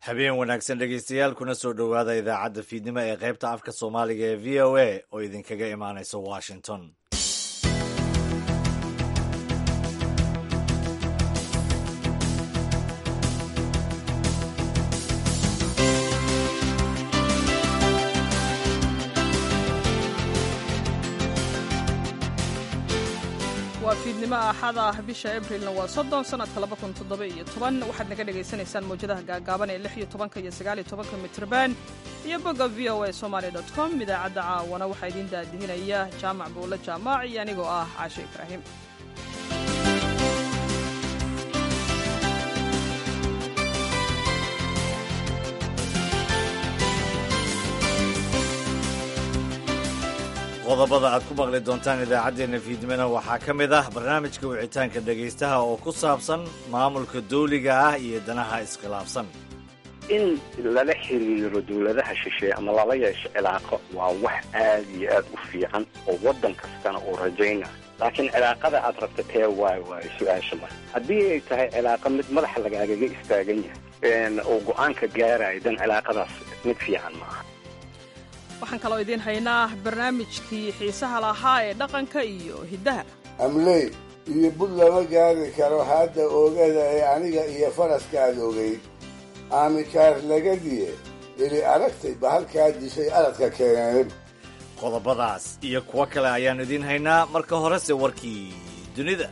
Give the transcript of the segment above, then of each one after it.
habeen wanaagsan dhegeystayaal kuna soo dhowaada idaacadda fiidnimo ee qaybta afka soomaaliga ee v o a oo idinkaga imaanaysa washington waa fiidnimo axad ah bisha abrilna waa soddon sanadka laba kun toddoba iyo toban waxaad naga dhagaysanaysaan mawjadaha gaagaaban ee lix iyo tobanka iyo sagaal iyo tobanka mitrban iyo bogga v o a somaali dot com idaacadda caawana waxaa idiin daadihinaya jaamac buulle jaamac iyo anigoo ah caashe ibraahim qodobada aad ku maqli doontaan idaacaddeenna fiidnimona waxaa ka mid ah barnaamijka wicitaanka dhegaystaha oo ku saabsan maamulka dawliga ah iyo danaha iskhilaafsan in lala xiriiro dawladaha shisheeye ama lala yeesho cilaaqo waa wax aad iyo aad u fiican oo waddan kastana uu rajayna laakiin cilaaqada aad rabta tee waay waayo su-aasha mar haddii ay tahay cilaaqo mid madaxa lagaagaga istaagan yahay oo go-aanka gaaraya dan cilaaqadaas mid fiican ma aha waxaan kaloo idiin haynaa barnaamijkii xiisaha lahaa ee dhaqanka iyo hiddaha amley iyo bud lama gaari karo hadda oogada ee aniga iyo faraskaad ogeyd aamikaar lagadiye ili aragtay bahalkaa dishay aradka keeneen qodobadaas iyo kuwo kale ayaan idiin haynaa marka horese warkii dunida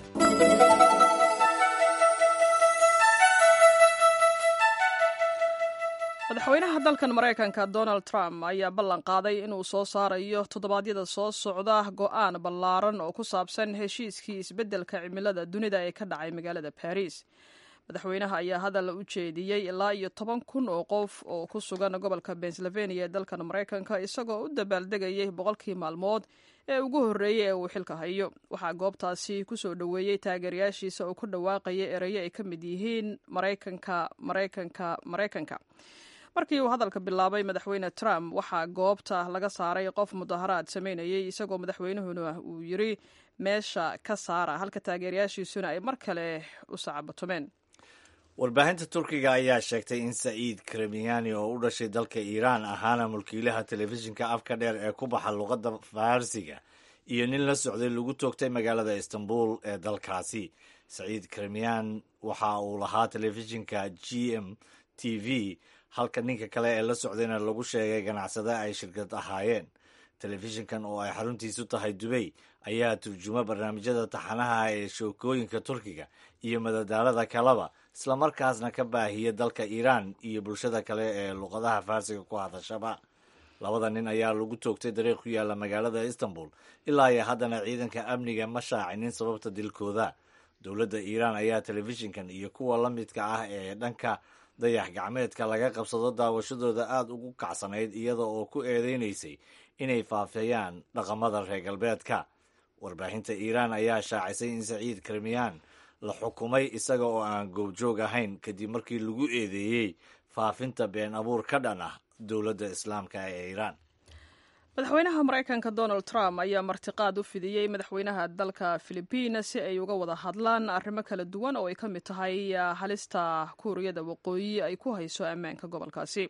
madaxweynaha dalkan maraykanka donald trump ayaa ballan qaaday inuu soo saarayo toddobaadyada soo socda go'aan ballaaran oo ku saabsan heshiiskii isbeddelka cimilada dunida ee ka dhacay magaalada baris madaxweynaha ayaa hadal u jeediyey ilaa iyo toban kun oo qof oo ku sugan gobolka pennsylvania ee dalkan maraykanka isagoo u dabaaldegayay boqolkii maalmood ee ugu horreeyey ee uu xilka hayo waxaa goobtaasi ku soo dhoweeyey taageerayaashiisa oo ku dhawaaqaya erayo ay ka mid yihiin maraykanka maraykanka maraykanka markii uu hadalka bilaabay madaxweyne trump waxaa goobta laga saaray qof mudaharaad samaynayay isagoo madaxweynuhuna uu yiri meesha ka saara halka taageerayaashiisuna ay mar kale u sacabatumeen warbaahinta turkiga ayaa sheegtay in saciid kremiyani oo u dhashay dalka iiraan ahaana mulkiilaha telefishinka afka dheer ee ku baxa luqadda farsiga iyo nin la socday lagu toogtay magaalada istanbul ee dalkaasi saciid kremiyan waxa uu lahaa telefishinka g m t v halka ninka kale ee la socdayna lagu sheegay ganacsade ay shirkad ahaayeen telefishinkan oo ay xaruntiisu tahay dubay ayaa turjuma barnaamijyada taxanaha ee shookooyinka turkiga iyo madadaalada kaleba islamarkaasna ka baahiya dalka iiraan iyo bulshada kale ee luqadaha farsiga ku hadashaba labada nin ayaa lagu toogtay dariiq ku yaalla magaalada istanbul ilaa iyo haddana ciidanka amniga ma shaacinin sababta dilkooda dowladda iiraan ayaa telefishinkan iyo kuwa la midka ah ee dhanka dayax gacmeedka laga qabsado daawashadooda aada ugu kacsanayd iyada oo ku eedeynaysay inay faafeeyaan dhaqamada reer galbeedka warbaahinta iiraan ayaa shaacisay in saciid kremiyaan la xukumay isaga oo aan goobjoog ahayn kadib markii lagu eedeeyey faafinta been abuur ka dhan ah dowladda islaamka ee iiraan madaxweynaha maraykanka donald trump ayaa martiqaad u fidiyey madaxweynaha dalka filibiin si ay uga wada hadlaan arrimo kala duwan oo ay ka mid tahay halista kuuriyada waqooyi ay ku hayso ammaanka gobolkaasi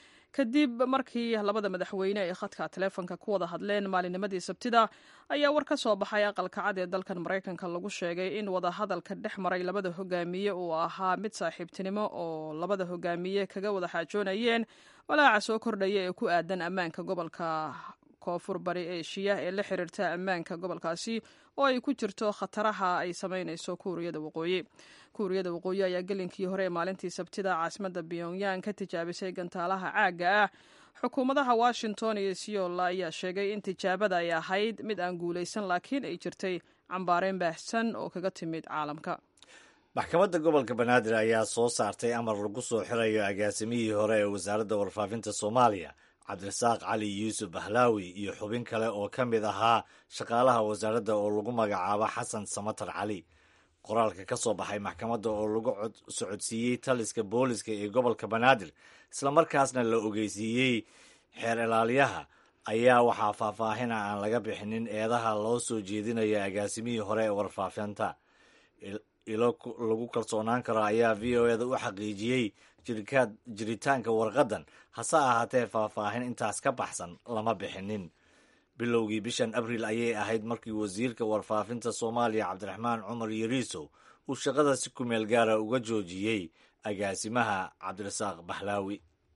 kadib markii labada madaxweyne ay khadka taleefonka ku wada hadleen maalinnimadii sabtida ayaa war ka soo baxay aqalka cad ee dalkan maraykanka lagu sheegay in wadahadalka dhex maray labada hogaamiye uu ahaa mid saaxiibtinimo oo labada hogaamiye kaga wada xaajoonayeen walaaca soo kordhaya ee ku aadan ammaanka gobolka koonfur bari eeshiya ee la xiriirta ammaanka gobolkaasi oo ay ku jirto khataraha ay samaynayso kuuriyada waqooyi kuuriyada waqooyi ayaa gelinkii hore ee maalintii sabtida caasimadda pyongyang ka tijaabisay gantaalaha caagga ah xukuumadaha washington iyo seoul ayaa sheegay in tijaabada ay ahayd mid aan guulaysan laakiin ay jirtay cambaareyn baahsan oo kaga timid caalamka maxkamadda gobolka banaadir ayaa soo saartay amar lagu soo xirayo agaasimihii hore ee wasaaradda warfaafinta soomaaliya cabdirasaaq cali yuusuf bahlaawi iyo xubin kale oo ka mid ahaa shaqaalaha wasaaradda oo lagu magacaabo xasan samatar cali qoraalka ka soo baxay maxkamadda oo lagu socodsiiyey taliska booliska ee gobolka banaadir islamarkaasna la ogeysiiyey xeer ilaaliyaha ayaa waxaa faahfaahina aan laga bixinin eedaha loo soo jeedinayo agaasimihii hore ee warfaafinta ilo lagu kalsoonaan karo ayaa v o eda u xaqiijiyey jiritaanka warqaddan hase ahaatee faahfaahin intaas ka baxsan lama bixinin bilowgii bishan abriil ayay ahayd markii wasiirka warfaafinta soomaaliya cabdiraxmaan cumar yariisow uu shaqada si kumeel gaara uga joojiyey agaasimaha cabdirasaaq baxlaawi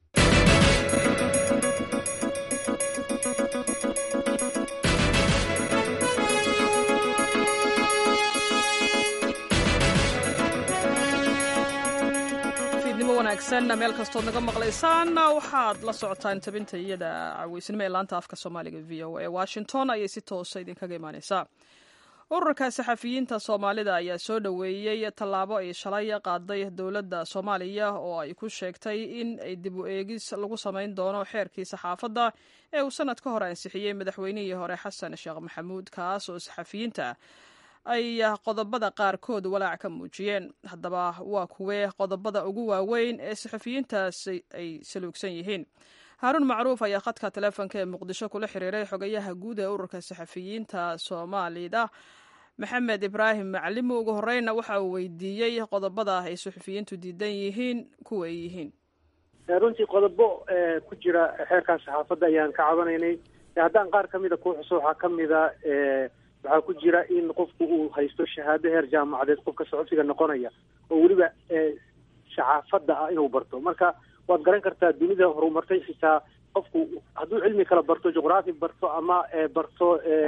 wanaagsan meel kastood naga maqlaysaan waxaad la socotaan tabinta iyada caweysnimo ee laanta afka soomaaliga v o a washington ayay si toosa idinkaga imaaneysaa ururka saxafiyiinta soomaalida ayaa soo dhoweeyey tallaabo ay shalay qaaday dowladda soomaaliya oo ay ku sheegtay in ay dib u eegis lagu samayn doono xeerkii saxaafadda ee uu sanad ka hor ansixiyey madaxweynihii hore xasan sheekh maxamuud kaas oo saxafiyiinta ay qodobada qaarkood walaac ka muujiyeen haddaba waa kuwee qodobada ugu waaweyn ee saxafiyiintaas ay saluugsan yihiin haaruun macruuf ayaa khadka taleefonka ee muqdisho kula xiriiray xogayaha guud ee ururka saxafiyiinta soomaalida maxamed ibraahim macalimo ugu horeyna waxa uu weydiiyey qodobada ay saxafiyiintu diidan yihiin kuwa ay yihiin runtii qodobo ku jira xeerkan saxaafadda ayaan ka cabanaynay haddaan qaar ka mida ku xuso waxaa ka mida waxaa ku jira in qofku uu haysto shahaado heer jaamacadeed qofka saxufiga noqonaya oo weliba saxaafadda ah inuu barto marka waad garan kartaa dunida horumartay xitaa qofku hadduu cilmi kala barto juqraafi barto ama barto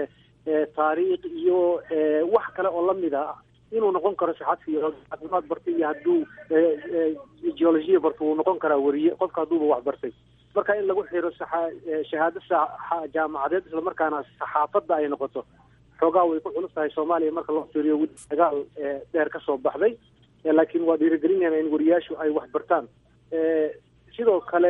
taariikh iyo wax kale oo lamid a inuu noqon karo saxafi caafimaad bartay iyo hadduu geologiya barto wuu noqon karaa weriye qofka hadduuba wax bartay marka in lagu xiro shahaado jaamacadeed islamarkaana saxaafadda ay noqoto xoogaa way ku culus tahay soomaaliya marka loo fiiriyo weli dagaal dheer ka soo baxday laakiin waa dhiirigelinayna in wariyaashu ay wax bartaan sidoo kale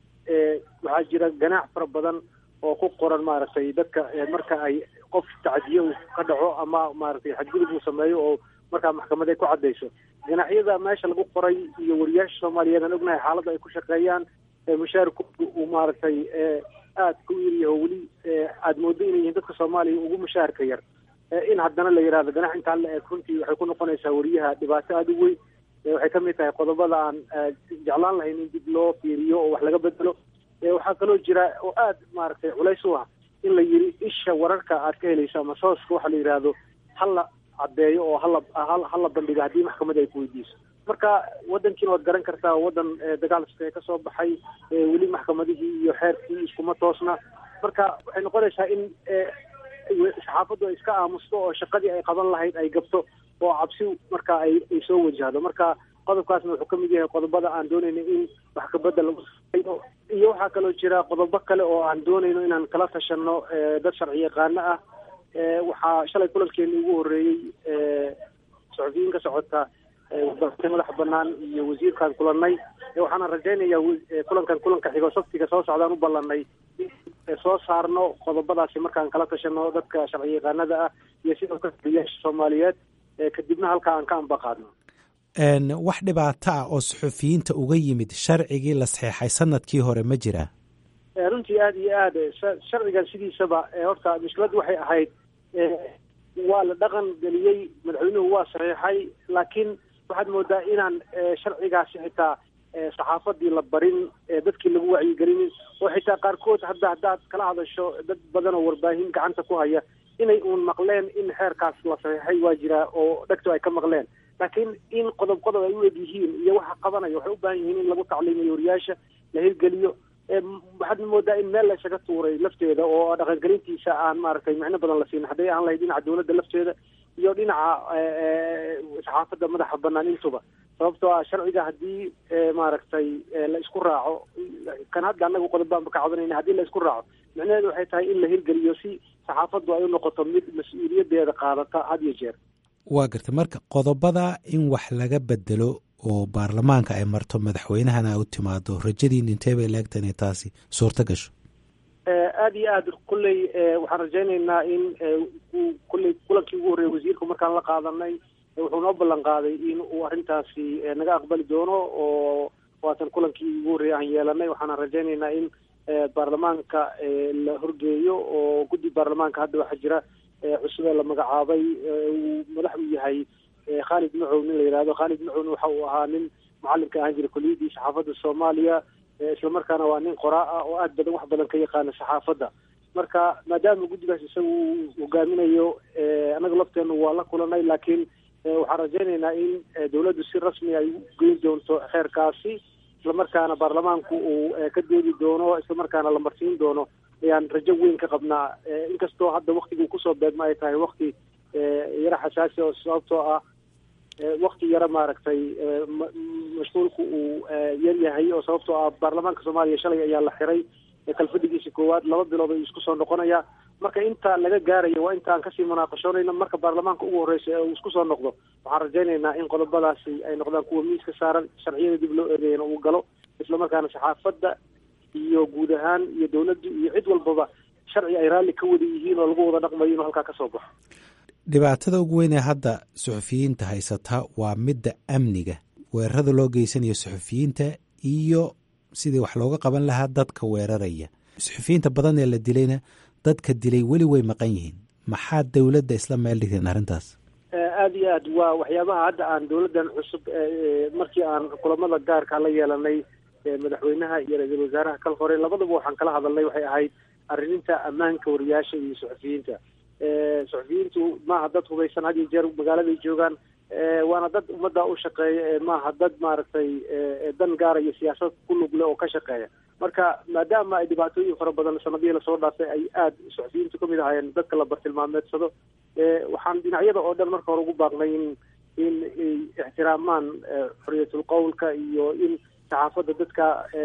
waxaa jira ganaac fara badan oo ku qoran maaragtay dadka marka ay qof tacdiye uu ka dhaco ama maaragtay xadgudub uu sameeyo oo markaa maxkamad ay ku caddayso ganacyada meesha lagu qoray iyo wariyaasha soomaaliyeed aan ognahay xaaladda ay ku shaqeeyaan mushaarkoodu uu maaragtay aad ku yiryaho weli aada moodo inay yihiin dadka soomaaliya ugu mushaharka yar in haddana la yidhahdo ganax intaan la eeg runtii waxay ku noqonaysaa wariyaha dhibaato aada u weyn waxay ka mid tahay qodobada aan jeclaan lahayn in dib loo fiiriyo oo wax laga bedelo waxaa kaloo jira oo aada maaragtay culays u ah in la yiri isha wararka aad ka helayso ama sooska waxa la yidhaahdo hala caddeeyo oo hala hala bandhigo haddii maxkamad ay ku weydiiso marka wadankiina waad garan kartaa wadan dagaal iskae ka soo baxay weli maxkamadihii iyo xeerkii iskuma toosna marka waxay noqonaysaa in saxaafaddu ay iska aamusto oo shaqadii ay qaban lahayd ay gabto oo cabsi marka ay ay soo wajahdo marka qodobkaasna wuxuu ka mid yahay qodobada aan doonayno in wax kabedel lagu sameeyo iyo waxaa kaloo jira qodobo kale oo aan doonayno inaan kala tashanno dad sharci yaqaano ah waxaa shalay kulankeeni ugu horreeyey saxufiyiin ka socota warbaahinta madaxa banaan iyo wasiirkaan kulannay waxaana rajaynayaa kulankan kulanka xigo sabtiga soo socdaan u ballanay soo saarno qodobadaasi markaan kala tashano dadka sharci yaqaanada ah iyo sidoo kale wariyaasha soomaaliyeed kadibna halkaa aan ka ambaqaadno wax dhibaato ah oo saxufiyiinta uga yimid sharcigii la saxeexay sanadkii hore ma jiraa runtii aada iyo aad sharcigan sidiisaba horta mushkiladdu waxay ahayd waa la dhaqan geliyey madaxweynuhu waa saxeexay laakiin waxaad moodaa inaan sharcigaasi xitaa saxaafadii la barin dadkii lagu wacyigelinin oo xitaa qaarkood hadda haddaad kala hadasho dad badan oo warbaahin gacanta ku haya inay uun maqleen in xeerkaas la saxeexay waa jiraa oo dhegto ay ka maqleen laakiin in qodob qodob ay u eg yihiin iyo waxa qabanaya waxay u baahan yihiin in lagu tacliimiyo wariyaasha la hirgeliyo waxaad moodaa in meel la isaga tuuray lafteeda oo dhaqangelintiisa aan maaragtay micno badan la siin hadday aan lahayd dhinaca dowladda lafteeda iyo dhinaca saxaafadda madaxa banaan intuba sababtoo ah sharciga haddii maaragtay la isku raaco kan hadda annagu qodobaan ba ka cabanayna haddii la isku raaco micnaheedu waxay tahay in la hirgeliyo si saxaafaddu ay u noqoto mid mas-uuliyaddeeda qaadata had iyo jeer waa garta marka qodobada in wax laga bedelo oo baarlamaanka ay marto madaxweynahana u timaado rajadiin intee bay laegtan inay taasi suurto gasho aada iyo aad kulley waxaan rajaynaynaa in kulley kulankii ugu horreeyay wasiirku markaan la qaadanay wuxuu noo ballan qaaday in uu arrintaasi naga aqbali doono oo waatan kulankii ugu horreeyay aan yeelanay waxaana rajaynaynaa in baarlamaanka la horgeeyo oo guddi baarlamaanka hadda waxaa jira cusube la magacaabay uu madax u yahay khalid macow nin la yidhahdo khalid macowna waxa uu ahaa nin mucalimka ahaan jiray kuliyadii saxaafadda soomaaliya islamarkaana waa nin qoraa ah oo aad badan wax badan ka yaqaana saxaafadda marka maadaama guddigaas isaga uu hogaaminayo annaga lafteenu waa la kulanay laakiin waxaan rajaynaynaa in dawladdu si rasmi ay u geyn doonto xeerkaasi islamarkaana baarlamaanku uu ka doodi doono islamarkaana la marsiin doono ayaan rajo weyn ka qabnaa inkastoo hadda waktiguu kusoo beegma ay tahay wakti yaro xasaasi oo sababtoo ah wakti yaro maaragtay mashquulku uu yar yahay oo sababtoo ah baarlamaanka soomaaliya shalay ayaa la xiray kalfadhigiisa koowaad laba bilood ayuu isku soo noqonaya marka inta laga gaarayo waa inta aan kasii munaaqashoonayno marka baarlamaanka ugu horreysa ee uu isku soo noqdo waxaan rajaynaynaa in qodobadaasi ay noqdaan kuwa miiska saaran sharciyada dib loo eedeeyana uu galo islamarkaana saxaafadda iyo guud ahaan iyo dawladdu iyo cid walbaba sharci ay raalli ka wada yihiin oo lagu wada dhaqmayo inuu halkaa ka soo baxo dhibaatada ugu weyn ee hadda suxufiyiinta haysata waa midda amniga weerarada loo geysanayo suxufiyiinta iyo sidii wax looga qaban lahaa dadka weeraraya suxufiyiinta badan ee la dilayna dadka dilay weli way maqan yihiin maxaa dowladda isla meel dhigteen arrintaas aada iyo aad waa waxyaabaha hadda aan dawladdan cusub markii aan kulamada gaarka la yeelanay madaxweynaha iyo ra-iisul wasaaraha kal hore labadaba waxaan kala hadalnay waxay ahayd arrininta ammaanka wariyaasha iyo suxufiyiinta suxufiyiintu maaha dad hubaysan had iyo jeer magaaladay joogaan waana dad ummadda u shaqeeya maaha dad maaragtay dan gaara iyo siyaasad ku lugle oo ka shaqeeya marka maadaama ay dhibaatooyin fara badan sanadihii lasoo dhaafay ay aada suxufiyiintu kamid ahaayeen dadka la bartilmaameedsado waxaan dhinacyada oo dhan marka hore ugu baaqnay in in ixtiraamaan xoriyatul qowlka iyo in saxaafadda dadka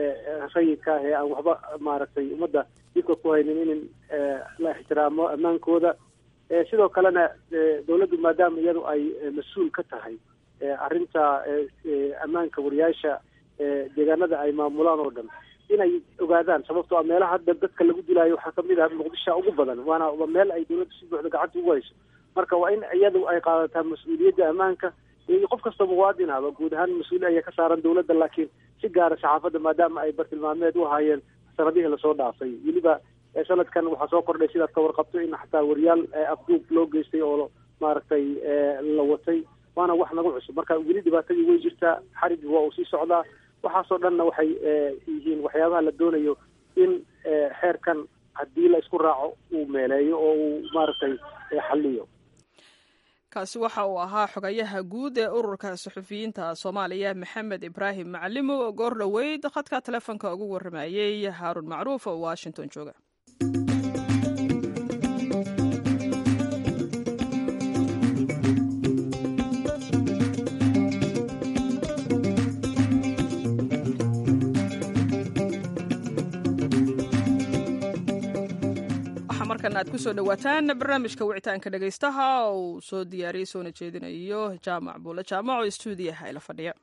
rayidka ah ee aan waxba maaragtay ummadda dibka ku haynin in la ixtiraamo ammaankooda sidoo kalena dawladdu maadaama iyadu ay mas-uul ka tahay arrinta ammaanka wariyaasha deegaanada ay maamulaan oo dhan inay ogaadaan sababtoo a meelaha hadda dadka lagu dilaayo waxaa kamid ah muqdisho ugu badan waana meel ay dawladdu si buuxda gacanta ugu hayso marka waa in iyadu ay qaadataa mas-uuliyadda ammaanka iyo qof kasta muwaadin ahba guud ahaan mas-uuli ayaa ka saaran dawladda laakiin si gaara saxaafadda maadaama ay bartilmaameed u ahaayeen sanadihii lasoo dhaafay weliba sanadkan waxaa soo kordhay sidaad ka warqabto in xataa wariyaal afduub loo geystay oo maaragtay la watay waana wax nagu cusub marka weli dhibaatadii way jirtaa xarigi waa uu sii socdaa waxaasoo dhanna waxay yihiin waxyaabaha la doonayo in xeerkan haddii la isku raaco uu meeleeyo oo uu maaragtay xaliyo kaasi waxa uu ahaa xogayaha guud ee ururka suxufiyiinta soomaaliya maxamed ibraahim macalimo oo goor dhoweyd khadka telefoonka ugu waramayey haarun macruuf oo washington jooga markan aad kusoo dhawaataan barnaamijka wicitaanka dhegaystaha oo uu soo diyaariyey soona jeedinayo jaamac buule jaamac oo stuudiyaha ila fadhiya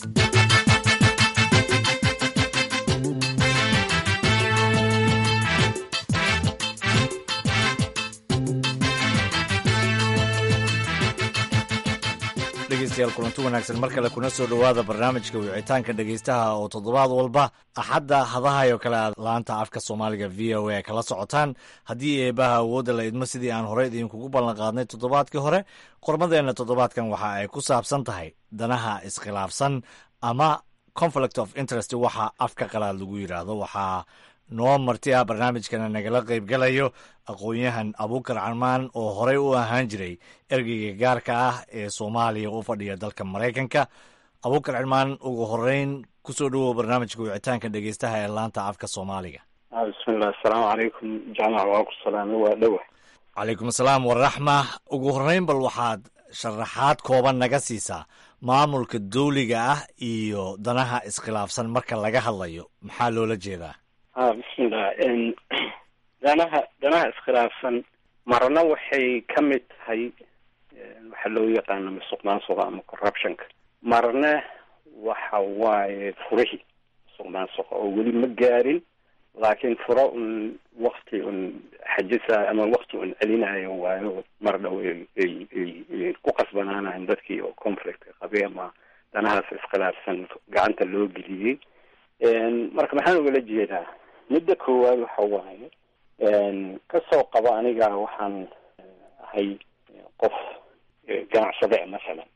dhegeystayaal kulanti wanaagsan mar kale kuna soo dhowaada barnaamijka wicitaanka dhegeystaha oo toddobaad walba axadda hadahayo kale aad laanta afka soomaaliga v o a kala socotaan haddii eebaha awoodda la idmo sidii aan horey idinkugu ballan qaadnay toddobaadkii hore qormadeenna toddobaadkan waxa ay ku saabsan tahay danaha iskhilaafsan ama conflict of interest waxa afka qalaad lagu yidhaahdo waxaa noo marti ah barnaamijkana nagala qaybgalayo aqoon-yahan abuukar carmaan oo horey u ahaan jiray ergeyga gaarka ah ee soomaaliya u fadhiya dalka maraykanka abuukar carmaan ugu horeyn kusoo dhowow barnaamijka wicitaanka dhegeystaha ee laanta afka soomaaliga bismillah asalaamu calaykum jaamac waa ku salaamay waa dhowa calaykum asalaam waraxma ugu horeyn bal waxaad sharaxaad kooban naga siisaa maamulka dawliga ah iyo danaha iskhilaafsan marka laga hadlayo maxaa loola jeedaa a bismillah danaha danaha iskhilaafsan marna waxay ka mid tahay waxaa loo yaqaano musuqmaansuqa ama corruptionka marna waxa waaye furihii musuqmaansuqa oo weli ma gaarin laakiin furo un wakti un xajisa ama wakti un celinayo waayo mar dhow ay ku qasbanaanayan dadkii oo conflictka qabay ama danahaas iskhilaafsan gacanta loo geliyey marka maxaan ugala jeedaa midda koowaad waxa waaye kasoo qabo aniga waxaan ahay qof ganacsade masalan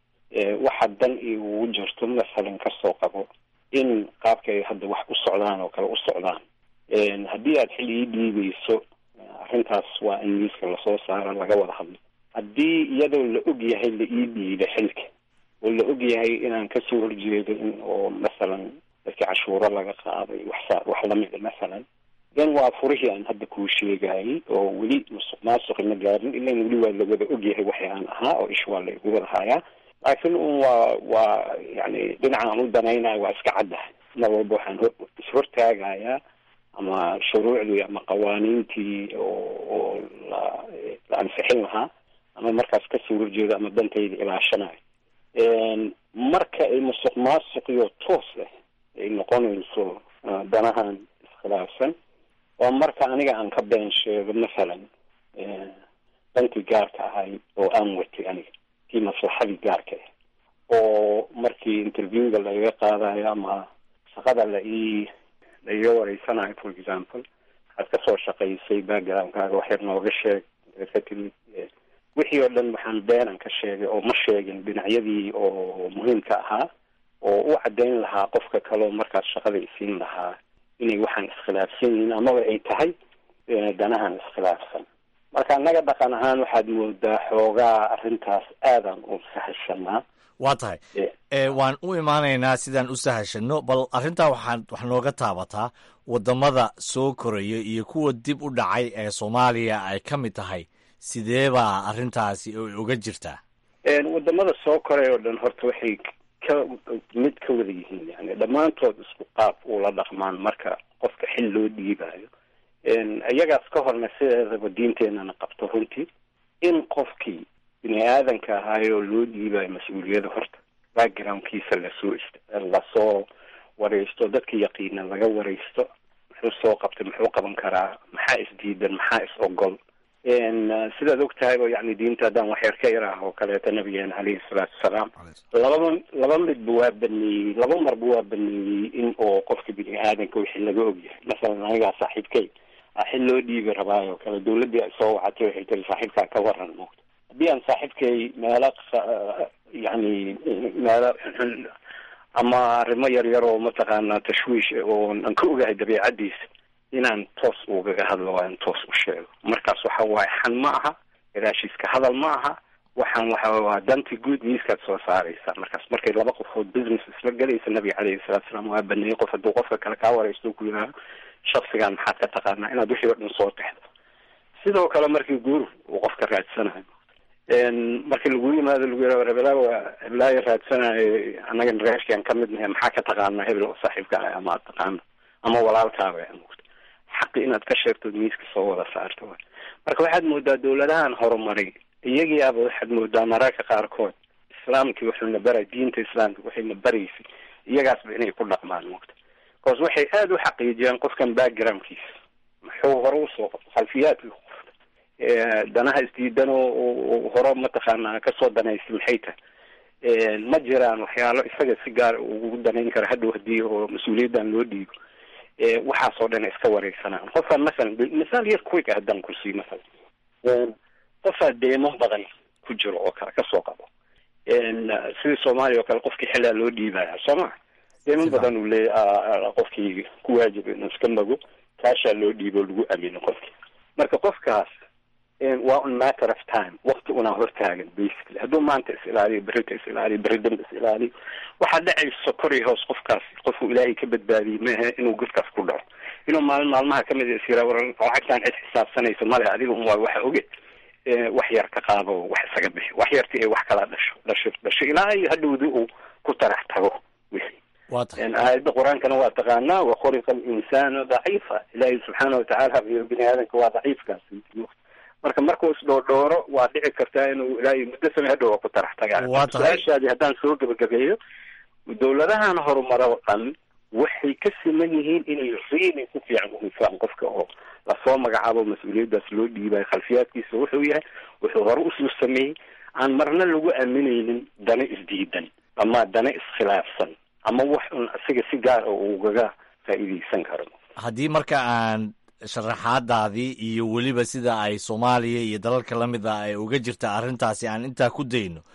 waxa dan iugu jirto masalan kasoo qabo in qaabka ay hadda wax u socdaan oo kale u socdaan haddii aad xil ii dhiibayso arrintaas waa in miiska lasoo saara laga wada hadlo haddii iyadoo la og yahay la ii dhiiba xilka oo la og yahay inaan kasoo horjeedo in oo masalan dadkii cashuuro laga qaaday waxsa wax lamida masalan then waa furihii aan hadda kuu sheegayay oo weli musuq maasuqi ma gaarin ilan weli waa la wada ogyahay waxay aan ahaa oo ish waa la igu wada hayaa laakiin un waa waa yani dhinacaan u danaynayo waa iska caddahay mar walba waxaan ishortaagayaa ama shuruucdii ama qawaaniintii oo oo la la ansixin lahaa ama markaas kasoo horjeedo ama dantayda ilaashanayo marka ay musuq maasuqiyo toos ah ay noqonayso danahan iskhilaafsan waa marka aniga aan ka been sheego masalan dankii gaarka ahay oo aan watay aniga kii maslaxadii gaarka ah oo markii interviewga laiga qaadayo ama shaqada la ii la iga wareysanayo for example waxaad kasoo shaqaysay backgroundkaaga wax yar nooga sheeg ka timid wixii oo dhan waxaan beenan ka sheegay oo ma sheegin dhinacyadii oo muhiimka ahaa oo u caddayn lahaa qofka kaleoo markaas shaqada isiin lahaa inay waxaan iskhilaafsan yihiin amaba ay tahay danahan iskhilaafsan marka annaga dhaqan ahaan waxaad moodaa xoogaa arrintaas aadan u sahashanaa waa tahay waan u imaanaynaa sidaan u sahashano bal arrintaa waxaan wax nooga taabataa waddamada soo koraya iyo kuwa dib u dhacay ee soomaaliya ay ka mid tahay sidee baa arrintaasi uga jirtaa wadamada soo koray oo dhan horta waxay ka mid ka wada yihiin yani dhammaantood isku qaab ula dhaqmaan marka qofka xil loo dhiibayo iyagaas ka horna sideedaba diinteenana qabto runtii in qofkii bini aadanka ahaayoo loo dhiibayo mas-uuliyada horta backgroundkiisa lasoo lasoo wareysto dadka yaqiina laga wareysto muxuu soo qabtay muxuu qaban karaa maxaa isdiidan maxaa is ogol sidaad og tahayba yani diinta haddaan waxyar ka yar ah oo kaleeto nabigeena caleyhi salaatu wasalaam lababa laba midba waa baneeyey laba marba waa baneeyey in oo qofka bini aadanka wixii laga ogyahay masalan anigaa saaxiibkay a xil loo dhiibi rabaayo kale dawladdii ay soo wacatay waxay tiri saaxiibkaa ka waran moogta haddii aan saaxiibkay meelo yani meelo ama arrimo yar yar oo mataqaanaa tashwiish oo aan ka ogahay dabeicadiisa inaan toos ugaga hadlo waa in toos u sheego markaas waxa waaye xan ma aha gadaashiiska hadal ma aha waxaan waxa waa danti guud miiskaad soo saaraysa markaas markay laba qofood business isla gelaysa nabiga caleyhi salatu salaam waa baneeyey qof hadduu qofka kale kaa wareysto ku yidhaaho shaksigan maxaad ka taqaanaa inaad wixii o dhan soo texdo sidoo kale markii guur uu qofka raadsanayo markii lagu yimaado lagu yihah hebelaa waa hebelaayo raadsanayo annaga reerkian ka mid nahay maxaa ka taqaanaa hebel oo saaxiibka ah ama ad taqaano ama walaalkaaba xaqi inaad ka sheegto miiska soo wada saarto marka waxaad moodaa dawladahan horumaray iyagiiaba waxaad moodaa mararka qaarkood islaamkii wuxuuna baray diinta islaamka waxayna baraysay iyagaasba inay ku dhaqmaan mogta bcause waxay aada u xaqiijiyaan qofkan backgroundkiisa muxuu hore usoo qabto khalfiyaadkii qofta danaha isdiidan oo hore mataqaanaa kasoo danaysay maxay tahay ma jiraan waxyaalo isaga si gaar ugu danayn kara hadhow hadii oo mas-uuliyaddan loo dhiibo waxaasoo dhan iska wareysanaan qofkaan masalan misaal yar quick ah haddaan kursiy masalan qofaa deemo badan ku jiro oo kale kasoo qabo sidii soomaaliya oo kale qofkii xilaa loo dhiibaya soo ma deemo badan uu leeya qofkii ku waajiba inuu iska mago kaashaa loo dhiibo lagu amino qofkii marka qofkaas waa un matter of time wakti unaa hortaagan basically hadduu maanta is ilaaliyo berrita is ilaaliyo berri dambe is ilaaliyo waxaa dhacayso kor iyo hoos qofkaas qofuu ilaahay ka badbaadiyey maahe inuu godkaas ku dhaco inuu maalin maalmaha kamid is yira war lacagtaan cid xisaabsanaysa male adiga un waa waxa oge wax yar ka qaado wax isaga bixi wax yarti ay wax kala dhasho dhasho dhasho ilaa iyo hadhowdi uu ku tarax tago wixii aayadda qur-aankana waa taqaanaa wakhuliqa alinsaanu daciifa ilaahay subxaana watacaala iyo bini aadanka waa daciifkaas marka markuu isdhoodhooro waa dhici kartaa inuu ilaahay muddo samey hadhow waa ku tarax tagaan su-aashaadii haddaan soo gebagabeeyo dawladahan horumaro oo dhan waxay ka siman yihiin inay riili ku fiican uhufaan qofka oo lasoo magacaabo mas-uuliyaddaas loo dhiibayo khalfiyaadkiisa wuxuu yahay wuxuu hore usoo sameeyey aan marna lagu aaminaynin dana isdiidan ama dana iskhilaafsan ama wax un isaga si gaar oo ugaga faa'iideysan karo haddii marka aan sharaxaadaadii iyo weliba sida ay soomaaliya iyo dalalka la mid ah ay uga jirta arrintaasi aan intaa ku dayno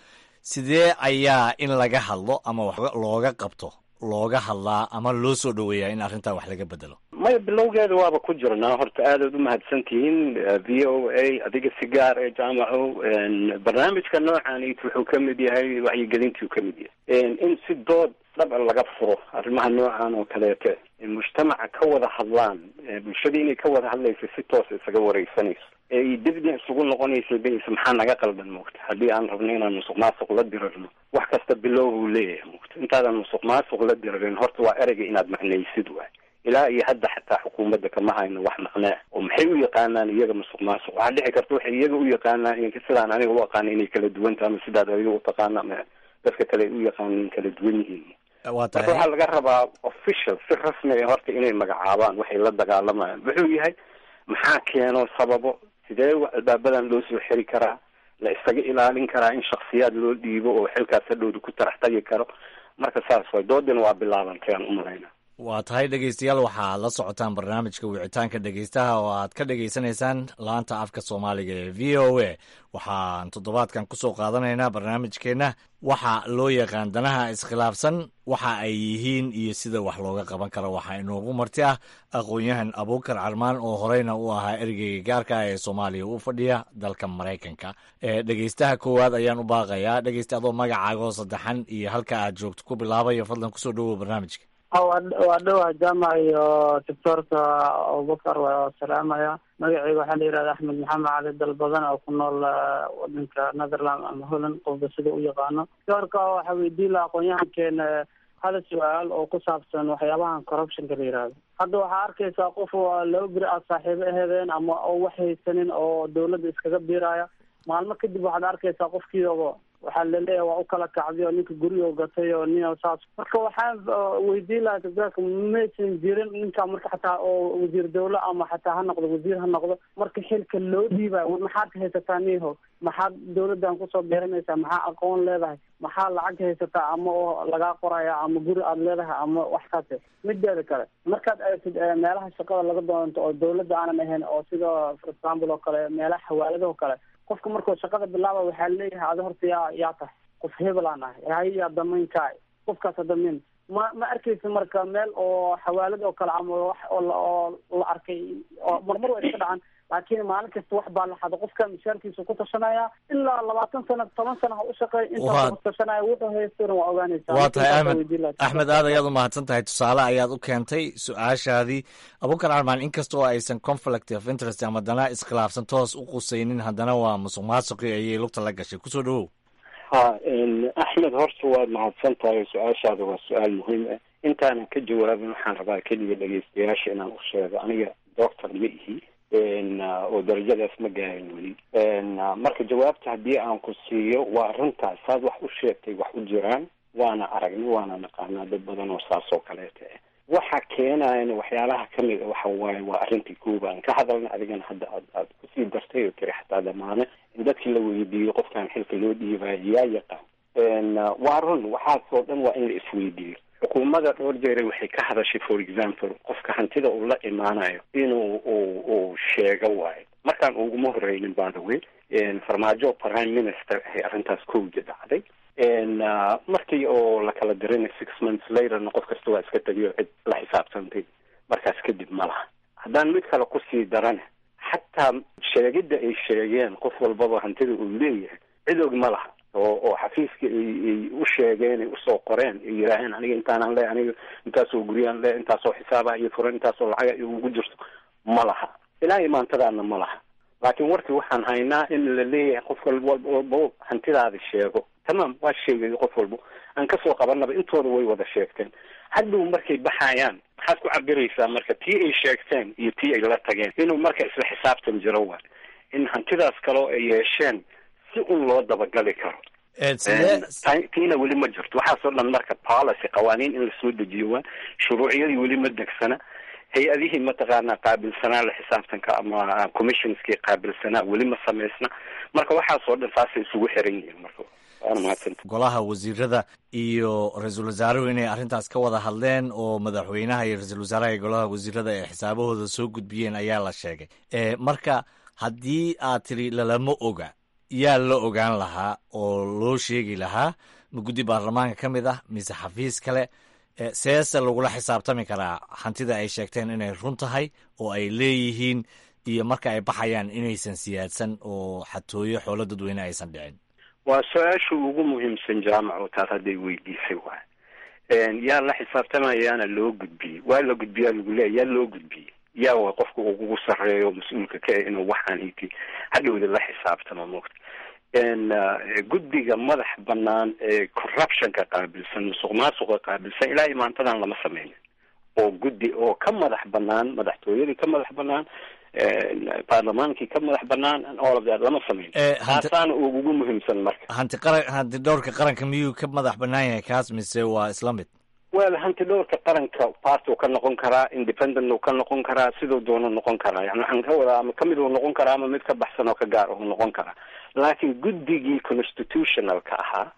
sidee ayaa in laga hadlo ama wax looga qabto looga hadlaa ama loo soo dhoweeyaa in arrintaa wax laga bedelo maya bilowgeeda waaba ku jirnaa horta aadaad umahadsan tihiin v o a adiga si gaar ee jaamaco barnaamijka noocaanit wuxuu ka mid yahay wacyigelintuu ka mid yahay in si dood dhaba laga furo arrimaha noocan oo kaleete mujtamaca ka wada hadlaan bulshada inay ka wada hadlaysa si toos isaga wareysanayso ee dibna isugu noqonaysa bs maxaa naga qaldan moogta haddii aan rabno inaan musuq maasuq la dirarno wax kasta bilow uu leeyahay moogta intaadan musuq maasuq la dirarin horta waa ereyga inaad macnaysid waay ilaa iyo hadda xataa xukuumadda kama hayno wax maqnaa oo maxay u yaqaanaan iyaga musuq maasuq waxaa dhici karta waxay iyaga u yaqaanaan sidaan aniga u aqaana inay kala duwanta ama sidaad adiga utaqaana ama dadka kale ay u yaqaanaan kala duwan yihiin waa marka tahay waxaa laga rabaa official si rasmi ah horta inay magacaabaan waxay la dagaalamayaan wuxuu yahay maxaa keeno sababo sidee wa- albaabadan loo soo xiri karaa la isaga ilaalin karaa in shaksiyaad loo dhiibo oo xilkaas hadhowda ku tarax tagi karo marka saas way doodina waa bilaabantay aan umalayna waa tahay dhegeystayaal waxaad la socotaan barnaamijka wicitaanka dhegeystaha oo aad ka dhegeysanaysaan laanta afka soomaaliga ee v o a waxaan toddobaadkan kusoo qaadanaynaa barnaamijkeenna waxa loo yaqaan danaha iskhilaafsan waxa ay yihiin iyo sida wax looga qaban karo waxaa inoogu marti ah aqoon-yahan abuukar carmaan oo horeyna u ahaa ergeyga gaarka ah ee soomaaliya u fadhiya dalka maraykanka ee dhegeystaha koowaad ayaan u baaqayaa dhegeysta adoo magacaagoo saddexan iyo halka aad joogto ku bilaabayo fadlan kusoo dhowow barnaamijka waa dhowaa jaamac iyo doctoorka abubakar waa salaamaya magaceyga waxaa la yihahda axmed maxamed cali dalbadan oo ku nool eh, wadanka netherland ama holland qofba sida u yaqaano doctoorka waxaa weydiin laha aqoon-yahankeena hal su-aal oo ku saabsan waxyaabahan corruptionka la yihahdo hadda waxaa arkaysaa qof oo laba beri aad saaxiibo ahedeen ama oo wax haysanin oo dawladda iskaga biiraya maalmo kadib waxaad arkaysaa qofkiiaba waxaa laleeyahay waa u kala kacday oo ninka gurigo gatay oo nin saas marka waxaan uh, weydiin lahaa doctorka maysan jirin ninka marka xataa oo wasiir dawle ama xataa ha noqdo wasiir ha noqdo marka xilka loo dhiibayo war maxaad haysataa niho maxaad dawladdan kusoo beeranaysaa maxaa aqoon leedahay maxaa lacag haysataa ama oo lagaa qoraya ama guri aad leedahay ama wax kaase mideeda kale markaad aragtid eh, meelaha shaqada laga doonto oo dawladda aanan ahayn oo sida for example oo kale meelaha xawaaladaha oo kale qofka markuu shaqada bilaaba waxaa leeyahay adi horta yaa yaa tahay qof hebelaan ahay hay yaa damaynkaay qofkaasa damayn ma ma arkaysa marka meel oo xawaalad oo kale ama wax oo la oo la arkay oo marmar waa iska dhacan laakiin maalin kasta wax baa la xado qofka mishaarkiisa ku tashanaya ilaa labaatan sano toban sano ha u shaqeey Waa- intaa ku tashanaya wuxuu haystona waa ogaanaysaa waa tahay Marka axmed weydiin lahaa. axmed aad ayaad u mahadsan tahay tusaale ayaad u keentay su-aashaadii abuukar carmaan inkastoo aysan conflict of interest ama dana iskhilaafsan toos u qusaynin haddana waa musuq maasuqii ayay lugta la gashay kusoo dhowow ha axmed horta waad mahadsan tahay su-aashaada waa su-aal muhiim ah intaanan ka jawaabin waxaan rabaa keliya dhegeystayaasha inaan u sheego aniga doctor ma ihi n oo darajadaas ma gaarin weli n marka jawaabta haddii aan ku siiyo waa arrintaas saad wax u sheegtay wax u jiraan waana aragnay waana naqaanaa dad badan oo saas oo kaleeta ah waxa keenayan waxyaalaha kamid a waxa waaye waa arrintii koobaan ka hadalna adigana hadda aad aad kusii dartay oo tiri xataa damaane in dadkii la weydiiyo qofkan xilka loo dhiibayo yaa yaqaan n waa run waxaasoo dhan waa in la isweydiiyo xukuumadda dhowr jeere waxay ka hadashay for example qofka hantida uu la imaanayo inuu uu uu sheego waayo markaan uguma horeynin by the way farmaajo prime minister ahay arrintaas kowja dhacday n markii oo la kala dirinay six months laterna qof kasta waa iska tegiyo cid la xisaabtantay markaas kadib ma laha haddaan mid kale kusii darana xataa sheegidda ay sheegeen qof walbaba hantida uu leeyahay cid og ma laha oo oo xafiiska ay ay u sheegeen ay usoo qoreen ay yidhaaheen aniga intaanaan le aniga intaasoo guryaan le intaasoo xisaaba iyo furan intaasoo lacaga iyo ugu jirto ma laha ilaa iyo maantadaana ma laha laakiin warkii waxaan haynaa in la leeyahay qof walba walbo hantidaada sheego tamaam waa sheegay qof walbo aan kasoo qabanaba intooda way wada sheegteen hadhow markay baxayaan maxaad ku cabiraysaa marka tii ay sheegteen iyo tii ay la tageen inuu marka isla xisaabtan jiro waa in hantidaas kaloo ay yeesheen si un loo dabagali karo sidee Ta- tiina weli ma jirto waxaasoo dhan marka policy qawaaniin in lasoo dejiyo waa shuruuciyadii weli ma degsana hay-adihii mataqaanaa qaabilsanaa la xisaabtanka ama commissionskii qaabilsanaa weli ma samaysna marka waxaasoo dhan saasay isugu xiran yihiin marka waana mahadsanta golaha wasiirada iyo ra-iisul wasaaruhu inay arrintaas ka wada hadleen oo madaxweynaha iyo ra-iisul wasaaraha iyo golaha wasiirada ay xisaabahooda soo gudbiyeen ayaa la sheegay e marka haddii aad tiri lalama oga yaa la ogaan lahaa oo loo sheegi lahaa ma guddi baarlamaanka ka mid ah mise xafiis kale seese lagula xisaabtami karaa hantida ay sheegteen inay run tahay oo ay leeyihiin iyo marka ay baxayaan inaysan siyaadsan oo xatooyo xoolo dadweyne aysan dhicin waa su-aasha ugu muhiimsan jaamaco taas hadday weydiisay waay yaa la xisaabtamayaana loo gudbiyey waa la gudbiyaa lagu leeya yaa loo gudbiyey yaa wa qofka ugu sarreeyo mas-uulka ka inuu waxaan iti hadhowda la xisaabtamo mogta guddiga madax banaan ee corruptionka qaabilsan musuq maasuqa qaabilsan ilaa imaantadan lama sameynin oo guddi oo ka madax banaan madaxtooyadii ka madax banaan baarlamaankii ka madax banaan all of that lama sameyn taasaana ugu muhiimsan marka hanti qaran hanti dhowrka qaranka miyuu ka madax banaan yahay kaas mise waa isla mid wel hanti dhowrka qaranka part uu ka noqon karaa independent uu ka noqon karaa siduu doono noqon karaa yani waxaan ka wadaa ama kamid uu noqon karaa ama mid ka baxsan oo ka gaar uu noqon karaa laakiin guddigii constitutionalka ahaa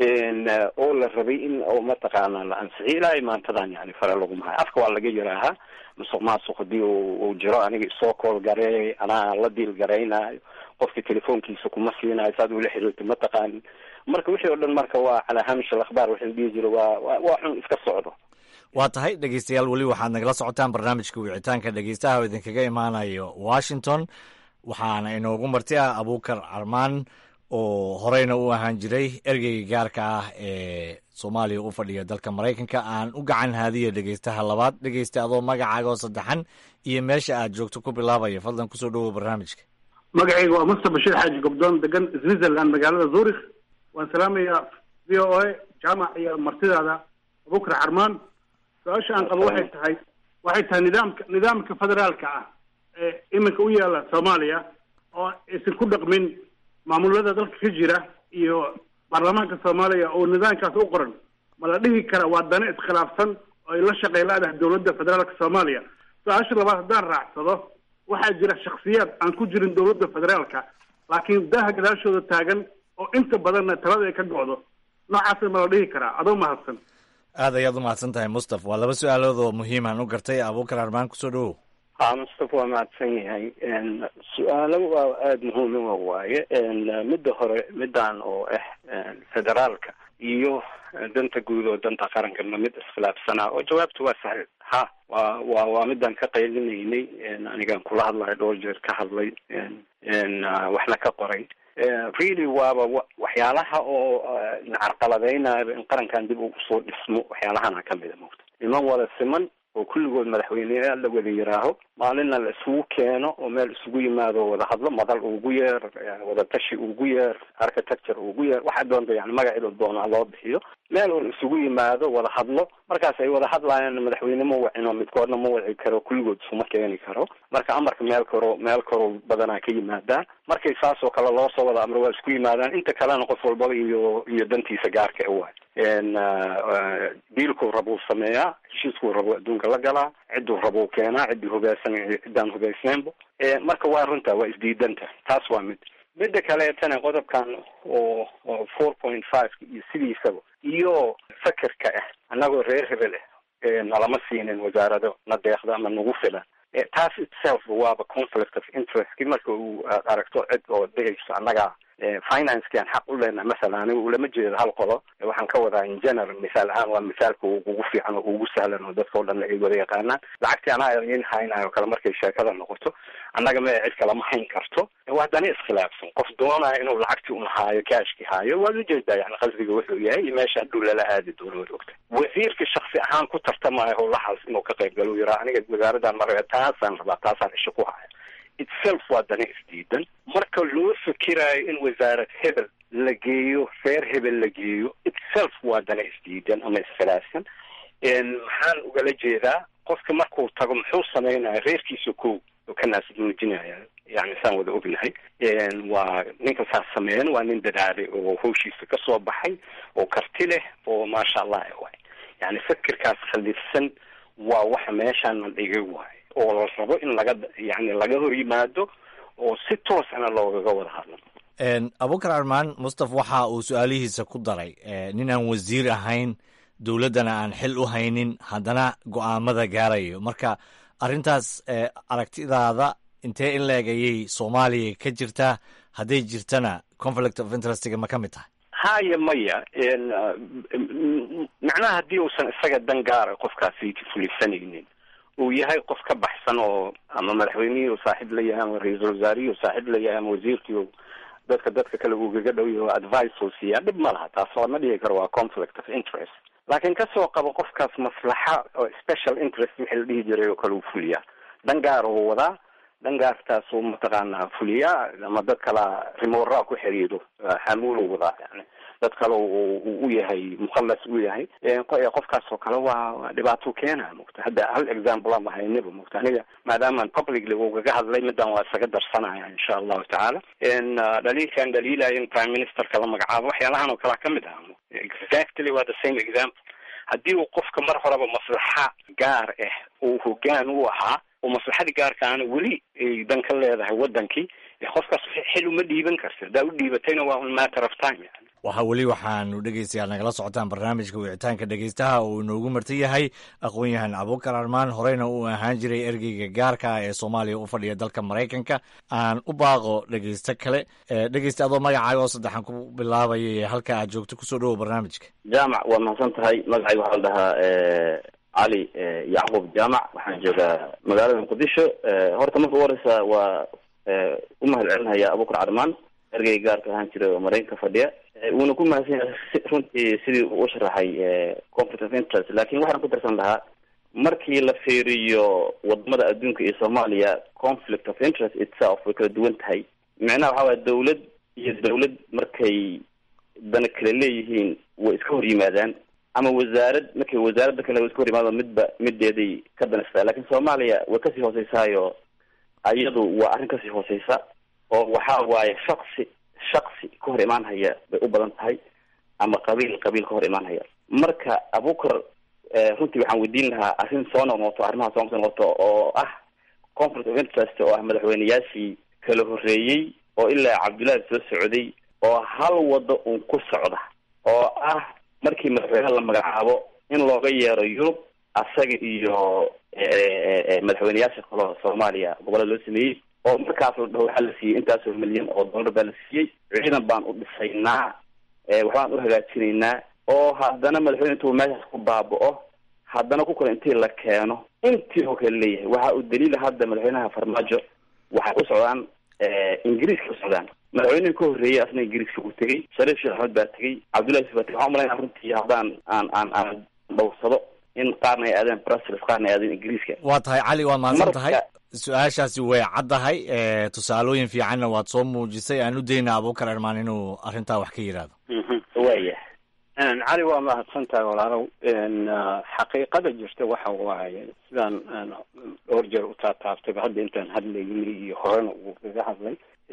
oo la rabay in oo mataqaana la ansixiyo ilaa imaantadan yani fare laguma hayo afka waa laga yaraahaa musuq maasuq hadii uu jiro aniga isoo kool gareey anaa la diil garaynayo qofka telefoonkiisa kuma siinayo saad ula xiriirto mataqaanin marka wixii oo dhan marka waa calaa hamish alakhbaar waxaa dhihi jira waa waa xun iska socdo waa tahay dhegeystayaal weli waxaad nagala socotaan barnaamijka wicitaanka dhegeystaha oo idinkaga imaanayo washington waxaana inoogu marti ah abuukar carmaan oo horeyna u ahaan jiray ergeyga gaarka ah ee soomaaliya u fadhiya dalka maraykanka aan u gacan haadiya dhegeystaha labaad dhegeysta adoo magacaaga oo saddexan iyo meesha aad joogto ku bilaabaya fadlan kusoo dhowow barnaamijka magacayga waa musta bashiir xaaji gobdoon degan switzerland magaalada zurich waan salaamayaa v o a jaamac iyo martidaada abukar carmaan su-aasha aan qabo waxay tahay waxay tahay nidaamka nidaamka federaalka ah ee iminka u yaala soomaaliya oo aysan ku dhaqmin maamulada dalka ka jira iyo baarlamaanka soomaaliya oo nidaamkaas u qoran ma la dhihi kara waa dane iskhilaafsan oo ay la shaqey la-dahay dowladda federaalka soomaaliya su-aasha labaad haddaan raacsado waxaa jira shaksiyaad aan ku jirin dowladda federaalka laakiin daaha gadaashooda taagan oo inta badanna talada ay ka go-do noocaasna ma la dhihi karaa adoo mahadsan aad ayaad u mahadsan tahay mustaf waa laba su-aalood oo muhiimaan u gartay abuukar armaan kusoo dhowow ha mustafa waa mahadsan yahay su-aalo waa aada muhiima waaye midda hore midaan oo ah federaalka iyo danta guud oo danta qarankana mid iskhilaafsanaa oo jawaabtu waa sahil ha waa wa waa midaan ka qaylinaynay anigaan kula hadlayo dhowr jeer ka hadlay waxna ka qoray really waaba waxyaalaha oo nacarqaladeynaayo in qarankan dib ugu soo dhismo waxyaalahana kamida mogta niman wada siman oo kulligood madaxweyneyaal la wada yiraaho maalinna la isugu keeno oo meel isugu yimaado wada hadlo madal ugu yeer wada tashi ugu yeer architecture ugu yeer waxaa doonta yani magaceedo doona loo bixiyo meel un isugu yimaado wada hadlo markaas ay wada hadlayaan madaxweyne ma wacino midkoodna ma waci karo kulligood isuma keeni karo marka amarka meel karo meel karo badanaa ka yimaadaa markay saas oo kale loo soo wada amro waa isku yimaadaan inta kalena qof walbaba iyo iyo dantiisa gaarka e waay diilkuu rabuu sameeyaa heshiiskuu rabuu adduunka la galaa cidduu rabuu keenaa ciddii hubeysan ciddaan hubeysneynba marka waa runta waa isdiidanta taas waa mid midda kaleetana qodobkan oo oo four point five iyo sidiisaba iyo fakerka ah annagoo reer hebel ah nalama siinin wasaarado na deeqda ama nagu filan taas itself waaba conflict of interest marka uu aragto cid oo dhehayso annaga financekian xaq u leenahay masalan aniga ulama jeedo hal qodo waxaan ka wadaa in general misaal ahaan waa misaalka ugu fiican oo ugu sahlan oo dadka o dhan ay wada yaqaanaan lacagtii anaa in haynayo kale markay sheekada noqoto annaga ma cid kalama hayn karto waa dani iskhilaafsan qof doonaya inuu lacagtii un haayo kaashki haayo waad ujeedaa yani qasdiga wuxuu yahay iyo meesha hadhow lala aadi doono waad ogta wasiirka shaksi ahaan ku tartamaayo howlahaas inuu ka qayb galo yiraa aniga wasaaradan mara taasaan rabaa taasaan isha ku haya itself waa dana isdiidan marka loo fikiraayo in wasaarad hebel la geeyo reer hebel la geeyo itself waa dana isdiidan ama iskhilaafsan maxaan ugala jeedaa qofka markuu tago muxuu sameynaya reerkiisa ko oo ka naasnuujinaya yani saan wada ognahay waa ninka saas sameeyan waa nin dadaalay oo hawshiisa kasoo baxay oo karti leh oo maasha allah waay yani fikirkaas khaliifsan waa waxa meeshaan la dhigay waay oo la rabo in laga yani laga hor yimaado oo si toosana loogaga wada hadlo abukar armaan mustaf waxa uu su-aalihiisa ku daray nin aan wasiir ahayn dowladdana aan xil u haynin haddana go-aamada gaarayo marka arrintaas aragtidaada intee in leeg ayay soomaaliya ka jirtaa hadday jirtana conflict of interestga ma ka mid tahay haya maya macnaha haddii uusan isaga dan gaara qofkaasi fulisanaynin uu yahay qof ka baxsan oo ama madaxweynihii uu saaxiib la yahay ama ra-iisul wasaarihii uu saaxiib la yahay ama wasiirkii dadka dadka kale uugaga dhow yahay oo advice uu siiyaa dhib ma laha taas lama dhigi karo waa conflict of interest laakiin kasoo qabo qofkaas maslaxa oo special interest wixii la dhihi jiray oo kale uu fuliyaa dan gaar uu wadaa dan gaartaasuu mataqaanaa fuliyaa ama dad kala rimoraa ku xiriiro xamuulu wadaa yani dad kale u yahay mukhalas u yahay qofkaas oo kale waa dhibaato keena mugta hadda hal example ama haynaba mugta aniga maadaamaan publicly ugaga hadlay midan waa isaga darsanaya insha allahu tacaala dhaliilkan dhaliilaya in prime ministerka la magacaabo waxyaalahan oo kalea kamid ah exactly waa the same example haddii uu qofka mar horeba maslaxa gaar ah uu hogaan u ahaa oo maslaxadii gaarkaana weli ay dan ka leedahay wadankii qofkaas xil uma dhiiban karti haddaa u dhiibatayna waa un matter of time yani waxa weli waxaanu dhegeystayaal nagala socotaan barnaamijka wicitaanka dhegeystaha uu inoogu marti yahay aqoon-yahan abuukar armaan horeyna uu ahaan jiray ergeyga gaarka ah ee soomaaliya u fadhiya dalka maraykanka aan u baaqo dhegeysto kale dhegeysta adoo magacaaga oo saddexan ku bilaabaya halka aad joogto kusoo dhawow barnaamijka jaamac waa mahadsan tahay magacayga waxaa la dhahaa cali yacquub jaamac waxaan joogaa magaalada muqdisho horta marka u horeysa waa u mahad celinaya abuukar carmaan ergeyga gaarka ahaan jira oo maraykanka fadhiya wuuna ku mahadsan yahay runtii sidii uu u sharaxay conflict of interest lakin waxaan ku darsan lahaa markii la fiiriyo wadamada adduunka iyo soomaaliya conflict of interest itself way kala duwan tahay micnaha waxaa waaya dawlad iyo dawlad markay dana kala leeyihiin way iska hor yimaadaan ama wasaarad markay wasaaradda kale way iska hor yimaado midba mideeday ka danaysataa lakin soomaaliya way kasii hooseysaayo iyadu waa arrin kasii hooseysa oo waxa waaye shaksi shaksi ka hor imaan haya bay u badan tahay ama qabiil qabiil ka hor imaan haya marka abukar runtii waxaan weydiin lahaa arrin soo noqnoqoto arrimaha soo noqnoqoto oo ah conflict of interest oo ah madaxweyneyaashii kala horreeyey oo ilaa cabdullaahi soo socday oo hal wado uun ku socda oo ah markii madaxweyneha la magacaabo in looga yeero yurub asaga iyo madaxweyneyaasha kaleo soomaaliya gobollada loo sameeyey oo markaas la dhaho waxaa la siiyey intaasoo milyan oo dollar baa la siiyey ciidan baan u dhisaynaa waxbaan u hagaajinaynaa oo haddana madaxweyne intuu meeshaas ku baaba'o haddana ku kale intii la keeno intii oo kale leeyahay waxa uu daliila hadda madaxweynaha farmaajo waxay u socdaan ingiriiska u socdaan madaxweynihii ka horreeyey asna ingiriiska uu tegey shariif sheekh axmed baa tegey cabdullahi yusuf baa tegey waxaan umalaynaa runtii haddaan aan aan aan dhowrsado in qaarna ay aadeen brussels qaarna ay aadeen ingiriiska waa tahay cali waad mahadsan tahay su-aashaasi way caddahay tusaalooyin fiicanna waad soo muujisay aan u dayna abuukar ermaan inuu arrintaa wax ka yidhaahdo waya cali waa mahadsan tahay walaalow xaqiiqada jirta waxa waaye sidaan dhowr jeer utaataabtayba hadda intaan hadlaynay iyo horena uu kaga hadlay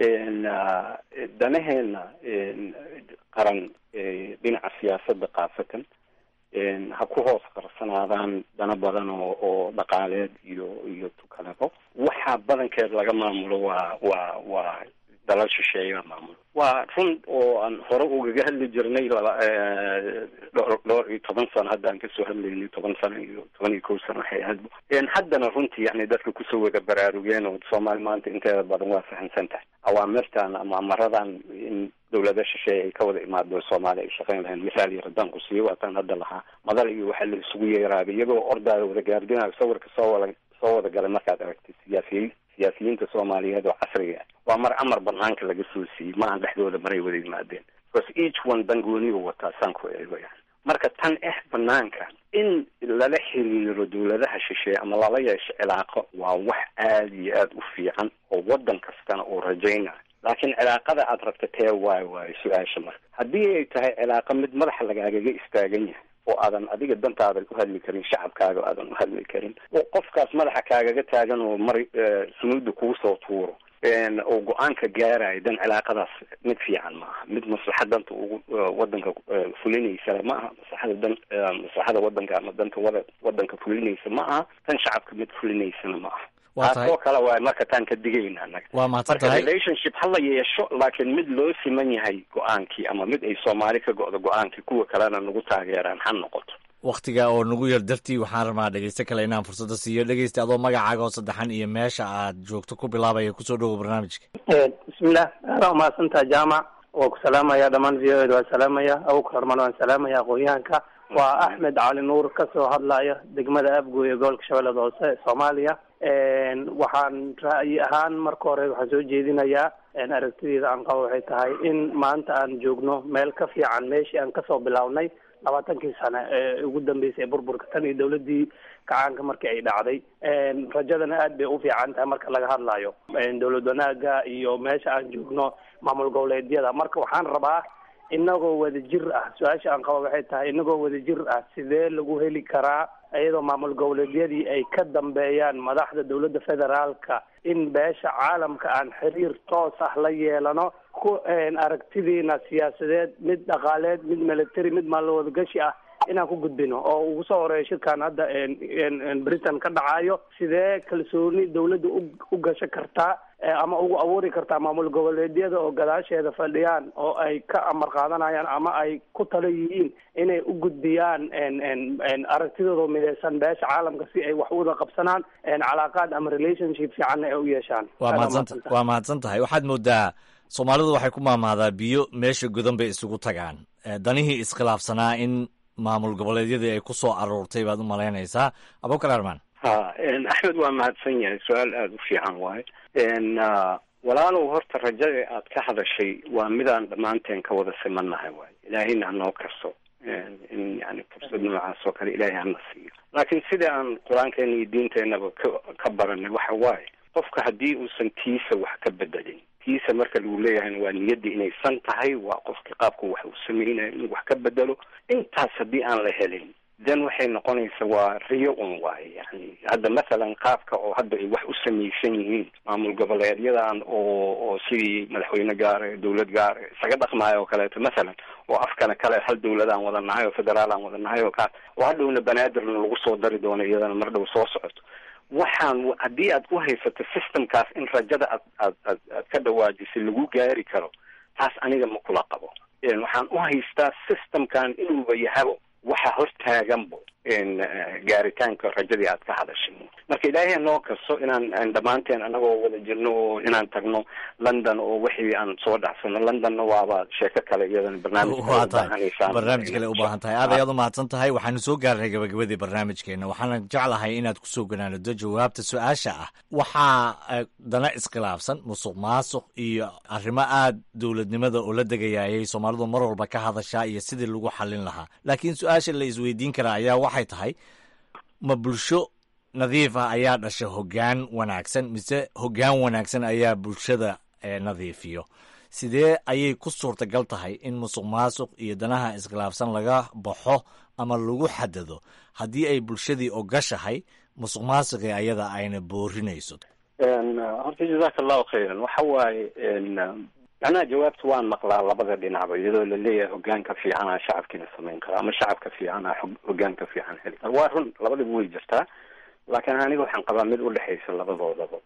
danaheena qaran dhinaca siyaasadda kaasatan ha ku hoos qarsanaadaan dana badan oo oo dhaqaaleed iyo iyo tukalebo waxaa badankeed laga maamulo waa waa waa dalal shisheeya maamulo waa run oo aan hore ugaga hadli jirnay laba dhowr dhowr iyo toban sano hadda aan kasoo hadlaynay toban sano iyo toban iyo kow sano waxay ahayd haddana runtii yani dadka kusoo wada baraarugeen oo soomaali maanta inteeda badan waa fahamsan tahay awaamirtan ama amaradan in dawlada shisheeye ay ka wada imaado soomaaliya ay shaqeyn lahayn misaal yar haddaan ku siiyo waataan hadda lahaa madal iyo waxaa la isugu yeeraabay iyagoo ordaada wada gaardinayo sawirka soo wada soo wada galay markaad aragtay siyaasiyiin siyaasiyiinta soomaaliyeed oo casriga ah waa mar amar banaanka laga soo siiyey maahan dhexdooda maray wada yimaadeen because each one dangooniga wataa saan ku eego yani marka tan eh banaanka in lala xiriiro dawladaha shisheeye ama lala yeesho cilaaqo waa wax aada iyo aada u fiican oo waddan kastana uu rajaynayo laakiin cilaaqada aad rabta tee waayo waayo su-aasha marka haddii ay tahay cilaaqo mid madaxa lagaagaga istaagan yahay oo aadan adiga dantaadan u hadli karin shacabkaaga aadan u hadli karin oo qofkaas madaxa kaagaga taagan oo mar sunuudda kuu soo tuuro oo go-aanka gaarayo dan cilaaqadaas mid fiican ma aha mid maslaxa danta ugu wadanka fulinaysa ma aha maslaxada dan maslaxada wadanka ama danta wada wadanka fulinaysa ma aha tan shacabka mid fulinaysana ma aha taasoo kale waay marka taan ka digayna anaga waa mahadsan marka tahay relationship ha la yeesho laakiin mid loo siman yahay go-aankii ama mid ay soomaali ka go-do go-aankii kuwa kalena nagu taageeraan ha noqoto wakhtiga oo nagu yar dartii waxaan rabaa dhegeyste kale inaan fursadda siiyo dhegeysta adoo magacaaga oo saddexan iyo meesha aad joogto ku bilaabaya kusoo dhowo barnaamijka bismillah aada umahadsantaha jaamac waa ku salaamaya dhammaan v o eda waan salaamaya abukar armaan waan salaamaya aqoonyahanka waa axmed cali nuur kasoo hadlaya degmada abgoy ee gobolka shabeellada hoose soomaaliya waxaan ra'yi ahaan marka hore waxaan soo jeedinayaa aragtideeda aan qabo waxay tahay in maanta aan joogno meel ka fiican meeshii aan kasoo bilownay labaatankii sane ee ugu dambeysay ee burburka tan iyo dawladii kacaanka markii ay dhacday rajadana aad bay u fiican tahay marka laga hadlayo dawlad wanaaga iyo meesha aan joogno maamul goboleedyada marka waxaan rabaa inagoo wadajir ah su-aasha aan qabo waxay tahay inagoo wadajir ah sidee lagu heli karaa iyadoo maamul goboleedyadii ay ka dambeeyaan madaxda dawladda federaalka in beesha caalamka aan xiriir toos ah la yeelano ku aragtidiina siyaasadeed mid dhaqaaleed mid military mid maalwadagashi ah inaan ku gudbino oo ugu soo horeeya shirkan hadda britain ka dhacayo sidee kalsooni dawladda u gasho kartaa ama ugu abuuri kartaa maamul goboleedyada oo gadaasheeda fadhiyaan oo ay ka amar qaadanayaan ama ay ku talo yihiin inay u gudbiyaan aragtidooda mideysan beesha caalamka si ay wax wada qabsanaan calaaqaad ama relationship fiicanna ay u yeeshaan waa mahadsan waa mahadsan tahay waxaad moodaa soomaalidu waxay ku maamaadaa biyo meesha godan bay isugu tagaan danihii iskhilaafsanaa in maamul goboleedyadii ay ku soo aruurtay baad u malaynaysaa abukar armaan ha axmed waa mahadsan yahay su-aal aada u fiican waaye walaalow horta rajada aad ka hadashay waa midaan dhammaanteen ka wada simannahay waay ilaahayna hanoo karso in yani fursad noocaas oo kale ilaahay hana siiyo laakiin sida aan qur-aankeena iyo diinteenaba ka ka baranay waxa waaye qofka haddii uusan tiisa wax ka bedelin tiisa marka lagu leeyahayna waa niyaddii inaysan tahay waa qofkii qaabku wax uu sameynaya inuu wax ka bedelo intaas haddii aan la helin then waxay noqonaysa waa riyo un waaye yani hadda mathalan qaabka oo hadda ay wax u samaysan yihiin maamul goboleedyadan oo oo sidii madaxweyne gaare dawlad gaare isaga dhaqmaayo oo kaleeto mathalan oo afkana kale hal dawlad aan wada nahay oo federaal aan wada nahay oo kaas oo hadhowna banaadirna lagu soo dari doono iyadana mar dhow soo socoto waxaan haddii aad ku haysato systemkaas in rajada aad aad aad aad ka dhawaajisay lagu gaari karo taas aniga ma kula qabo waxaan u haystaa systemkan inuuba yahabo waxa hortaaganbo gaaritaanka rajadii aad ka hadashay marka ilaahay noo kaso inaan dhammaanteen anagoo wada jirno oo inaan tagno london oo wixii aan soo dhacsano londonna waaba sheeko kale iyadana barnaamij barnaamij kale ubaahan tahay aad ayaad umahadsan tahay waxaanu soo gaarnay gabagabadii barnaamijkeena waxaana jeclahay inaad kusoo ganaanado jawaabta su-aasha ah waxaa dana iskhilaafsan musuq maasuq iyo arrimo aad dowladnimada oo la degayayay soomaalidu mar walba ka hadashaa iyo sidii lagu xallin lahaa laakiin su-aasha la isweydiin karaa ayaa waxay tahay ma bulsho nadiif ah ayaa dhasha hoggaan wanaagsan mise hoggaan wanaagsan ayaa bulshada nadiifiyo sidee ayay ku suurtagal tahay in musuq maasuq iyo danaha iskhilaafsan laga baxo ama lagu xadado haddii ay bulshadii ogashahay musuq maasuqii ayada ayna boorinayso horta jazaaka allahu khayran waxa waaye macnaha jawaabta waan maqlaa labada dhinacba iyadoo laleeyahay hogaanka fiicanaa shacabkiina samayn kara ama shacabka fiicanaa hogaanka fiican heli kara waa run labadaba way jirtaa laakiin aniga waxaan qabaa mid udhexaysa labadoodaba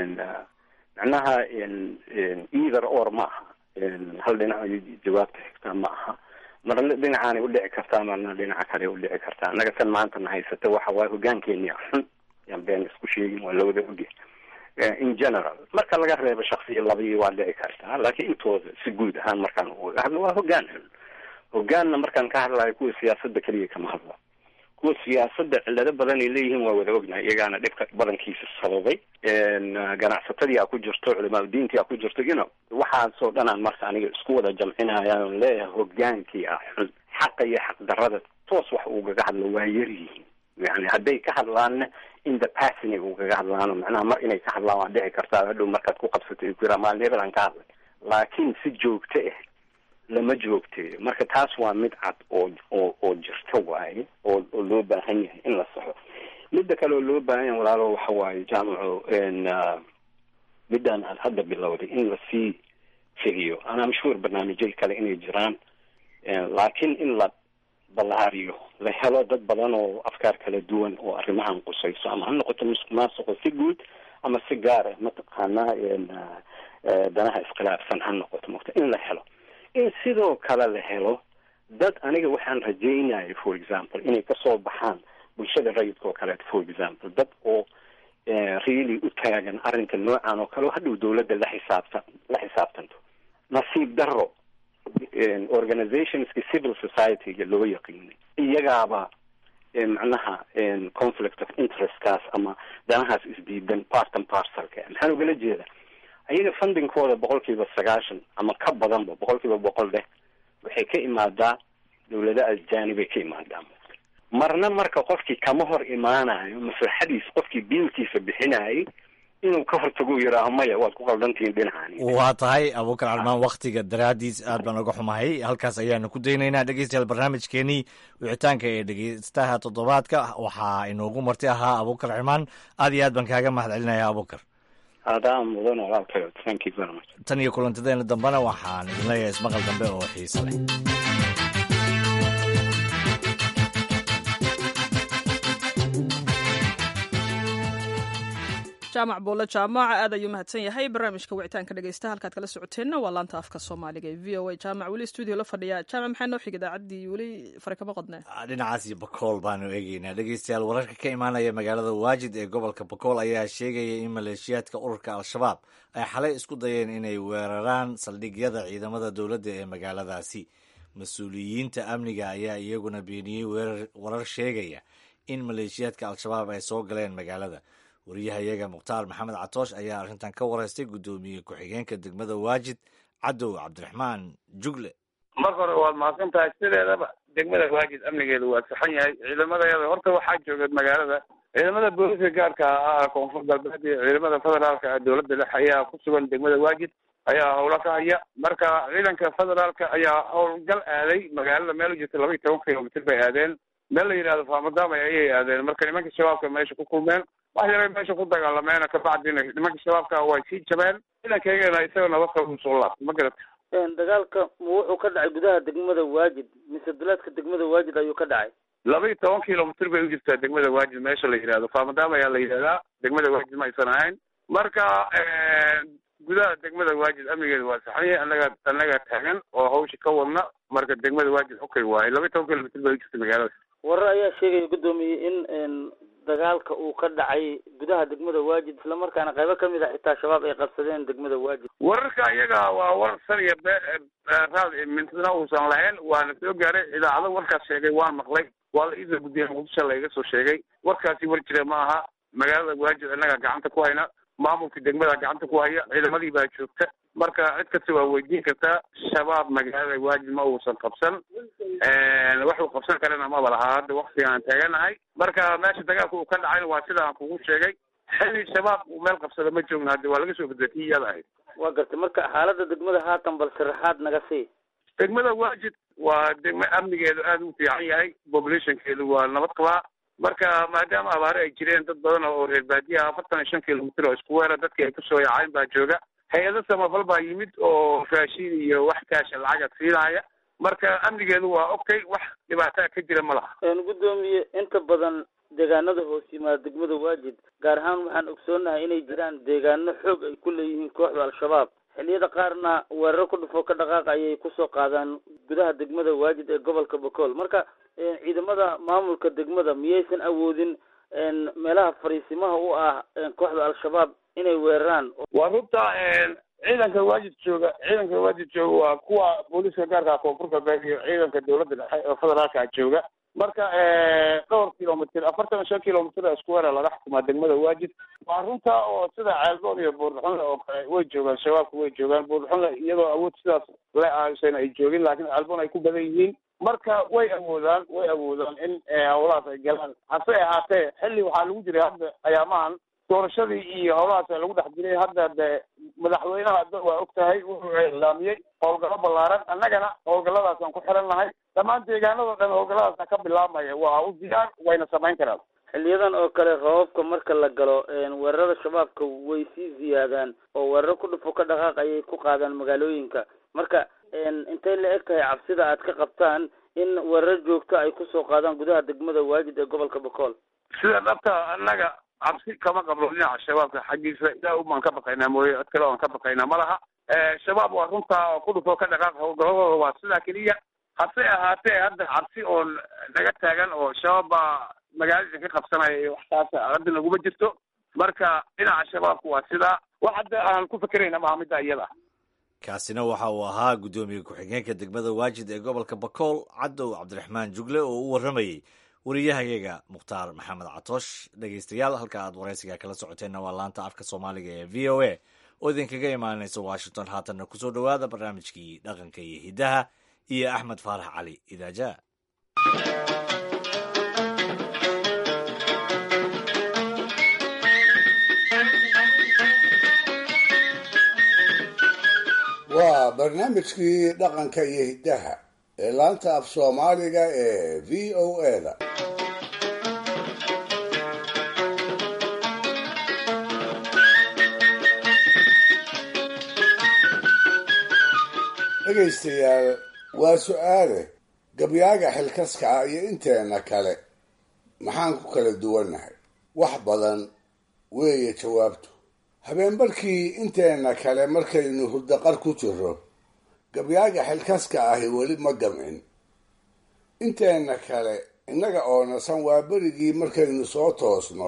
macnaha either or ma aha hal dhinac jawaabta xigtaa ma aha marna dhinacaanay udhici kartaa marna dhinaca kale udhici kartaa annaga tan maanta na haysata waxa waaye hogaankeenia xun yaan been isku sheegin waa lawada oge in general marka laga reebo shaksiya labii waa dhici kartaa laakiin intooda si guud ahaan markaan uga hadlo waa hogaan xun hogaanna markaan ka hadlayo kuwa siyaasadda keliya kama hadlo kuwa siyaasadda cillado badan ay leeyihiin waa wada ognahay iyagaana dhibka badankiisa sababay ganacsatadii a ku jirto culimaa diintii a ku jirto you know waxaasoo dhanaan marka aniga isku wada jamcinaya on leeyahay hogaankii ah xun xaqa iyo xaqdarada toos wax ugaga hadlo waa yar yihiin yani hadday ka hadlaanna in the passinay ugaga hadlaano macnaha mar inay ka hadlaan waa dhici kartaa hadhow markaad ku qabsato ay ku yiraa maalin hebel aan ka hadlay laakiin si joogto ah lama joogteeyo marka taas waa mid cad oo oo oo jirto waaye oo oo loo baahan yahay in la saxo midda kale oo loo baahan yahay walaalo waxa waaye jaamaco midaan aad hadda bilowday in lasii fidiyo anaa mashhuur barnaamijyay kale inay jiraan laakiin in la ballaariyo la helo dad badan oo afkaar kala duwan oo arrimahan qusayso ama ha noqoto musuq maasuqo si guud ama si gaar ah mataqaanaa danaha iskhilaafsan ha noqoto mota in la helo in sidoo kale la helo dad aniga waxaan rajaynaya for example inay kasoo baxaan bulshada rayidka oo kaleeto for example dad oo really u taagan arrinka noocan oo kale oo hadhow dawladda la xisaabta la xisaabtanto nasiib daro organizationska civil society-ga loo yaqiinay iyagaaba macnaha conflict of interestkaas ama danahaas isdiidan partan parcelka maxaan ugala jeeda ayaga fundingkooda boqol kiiba sagaashan ama ka badanba boqol kiiba boqol dheh waxay ka imaadaa dawlada ajanibay ka imaadaa marna marka qofkii kama hor imaanayo maslaxadiis qofkii biilkiisa bixinayay inuu ka hortago yiraaho maya waad ku qaldantihiin dhinacaani waa tahay abuukar calmaan waktiga daraadiis aad baan uga xumahay halkaas ayaanu ku daynaynaa dhegeystayaal barnaamijkeenii wicitaanka ee dhegeystaha toddobaadka waxaa inoogu marti ahaa abuukar calmaan aad iyo aad baan kaaga mahad celinaya abuukar adaa mudan walaalkayo thank you very much tan iyo kulantadeena dambena waxaan idin leeyahay ismaqal dambe oo xiise leh jaamac buulle jaamac aad ayuu mahadsan yahay barnaamijka wicitaanka dhegeysta halkaad kala socoteenna waa laanta afka soomaaliga ee v o a jaamac weli stuudio la fadhiya jaamac maxaa noo xig idaacaddii weli fare kama qodnee dhinacaas iyo bakool baanu eegeynaa dhegeystayaal wararka ka imaanaya magaalada waajid ee gobolka bakool ayaa sheegaya in maleeshiyaadka ururka al-shabaab ay xalay isku dayeen inay weeraraan saldhigyada ciidamada dowladda ee magaaladaasi mas-uuliyiinta amniga ayaa iyaguna beeniyey warar sheegaya in maleeshiyaadka al-shabaab ay soo galeen magaalada wariyahayaga mukhtaar maxamed catoosh ayaa arrintan ka wareystay guddoomiye ku-xigeenka degmada waajid cadow cabdiraxmaan jugle marka hore waad mahadsan tahay sideedaba degmada waajid amnigeedu waa saxan yahay ciidamadeeda horta waxaa jooga magaalada ciidamada booliska gaarka ah koonfur galbeed iyo ciidamada federaalka dowladda dhexe ayaa ku sugan degmada waajid ayaa howlo ka haya marka ciidanka federaalka ayaa howlgal aaday magaalada meel u jirta laba iyo toban kilomitr bay aadeen meel la yidhahdo faamadaamay ayay aadeen marka nimanka shabaabka meesha ku kulmeen wax yaray meesha ku dagaalameena kabacdina nimanka shabaabka way sii jabeen ciidankeygana isaga nabad qaba usoo laabtay ma garata dagaalka ma wuxuu ka dhacay gudaha degmada waajid mise duleedka degmada waajid ayuu ka dhacay laba iyo toban kilomitr bay u jirtaa degmada waajid meesha la yidhahdo faamadaam ayaa la yidhahdaa degmada waajid ma aysan ahayn marka gudaha degmada waajid amnigeeda waa saxan yahay annaga annaga taagan oo hawsha ka wadna marka degmada waajid okay waaye laba iyo toban kilomitr bay u jirta magaalada warar ayaa sheegaya guddoomiye in dagaalka uu ka dhacay gudaha degmada waajid islamarkaana qaybo kamid a xitaa shabaab ay qabsadeen degmada waajid wararka iyaga waa warar sar iyo be raad mintidna uusan lahayn waana soo gaaray idaacado warkaas sheegay waan maqlay waa la iisoo guddiya muqdisho laiga soo sheegay warkaasi war jira ma aha magaalada waajid innaga gacanta ku hayna maamulka degmada gacanta ku haya ciidamadii baa joogta marka cid kasta waa weydiin kartaa shabaab magaalada waajid ma uusan qabsan waxuu qabsan karana maba lahaa hadda waktiga aan taaganahay marka meesha dagaalka uu ka dhacayna waa sida aan kugu sheegay xilli shabaab uu meel qabsada ma joogna haddi waa laga soo gudbay kii iyada ahayd waa gartay marka xaalada degmada haatan bal sharaxaad naga sii degmada waajid waa degmo amnigeedu aada u fiican yahay populationkeedu waa nabad qabaa marka maadaama abaare ay jireen dad badan oo reer baadiyaha afartan iyo shan kilomitr oo isku weera dadkii ay kusoo yacayn baa jooga hay-ado samafal baa yimid oo raashin iyo wax kaasha lacaga siinaya marka amnigeedu waa okay wax dhibaataa ka jira ma laha guddoomiye inta badan deegaanada hoos yimaada degmada waajid gaar ahaan waxaan ogsoonahay inay jiraan deegaano xoog ay ku leeyihiin kooxda al-shabaab xilliyada qaarna weeraro ku dhufo ka dhaqaaq ayay kusoo qaadaan gudaha degmada waajid ee gobolka bakool marka ciidamada maamulka degmada miyaysan awoodin meelaha fariisimaha u ah kooxda al-shabaab inay weeraraan waa runta ciidanka waajid jooga ciidanka waajid jooga waa kuwa booliska gaarka koonfur galbeed iyo ciidanka dowladda dhexe oo federaalka jooga marka dhowr kilomitr afartan iyo shan kilomitr isku weera laga xukumaa degmada waajid waa runta oo sida ceelboon iyo buurduxunle oo kale way joogaan shabaabka way joogaan buurduxunle iyadoo awood sidaas le ahaysan ay joogin laakiin ceelboon ay ku badan yihiin marka way awoodaan way awoodaan in howlahaas ay galaan hase ahaatee xilli waxaa lagu jiray hadda ayaamahan doorashadii iyo howlahaas lagu dhex jiray hadda de madaxweynaha hadda waa og tahay wuxuu ilaamiyey howlgallo ballaaran annagana howlgalladaasaan ku xiran nahay dhammaan deegaanado dhan howlgalladaasa ka bilaabmaya waa u diyaar wayna samayn karaan xiliyadan oo kale roobabka marka la galo weerarada shabaabka way sii ziyaadaan oo weeraro ku dhufo ka dhaqaaq ayay ku qaadaan magaalooyinka marka intay la eg tahay cabsida aad ka qabtaan in weerar joogto ay kusoo qaadaan gudaha degmada waajid ee gobolka bakool sida dhabta annaga cabsi kama qabno dhinaca shabaabka xaggiisa ilaa ubaan ka baqaynaa mooye cid kale oan ka baqaynaa ma laha shabaab waa runtaa oo ku dhufo ka dhaqaaq howlgaladooda waa sidaa keliya hase ahaatee hadda cabsi oo naga taagan oo shabaab baa magaalada ka qabsanaya iyo waxtaas hadda naguma jirto marka dhinaca shabaabku waa sidaa wax hadda aan ku fekerayna maaha midda iyada kaasina waxa uu ahaa guddoomiye ku-xigeenka degmada waajid ee gobolka bakool cadow cabdiraxmaan jugle oo u warramayey wariyahayaga mukhtaar maxamed catoosh dhegeystayaal halka aad waraysiga kala socoteenna waa laanta afka soomaaliga ee v o a oo idinkaga imaanaysa washington haatanna kusoo dhowaada barnaamijkii dhaqanka iyo hiddaha iyo axmed faarax cali idaaja waa barnaamijkii dhaqanka iyo hiddaha ee laanta af soomaaliga ee v o a-da dhegaystayaal waa su-aale gabyaaga xilkaska ah iyo inteena kale maxaan ku kala duwannahay wax badan weeye jawaabtu habeenbarkii inteena kale markaynu hurdaqar ku jiro gabyaaga xilkaska ahi weli ma gamcin inteena kale innaga oo nasan waa berigii markaynu soo toosno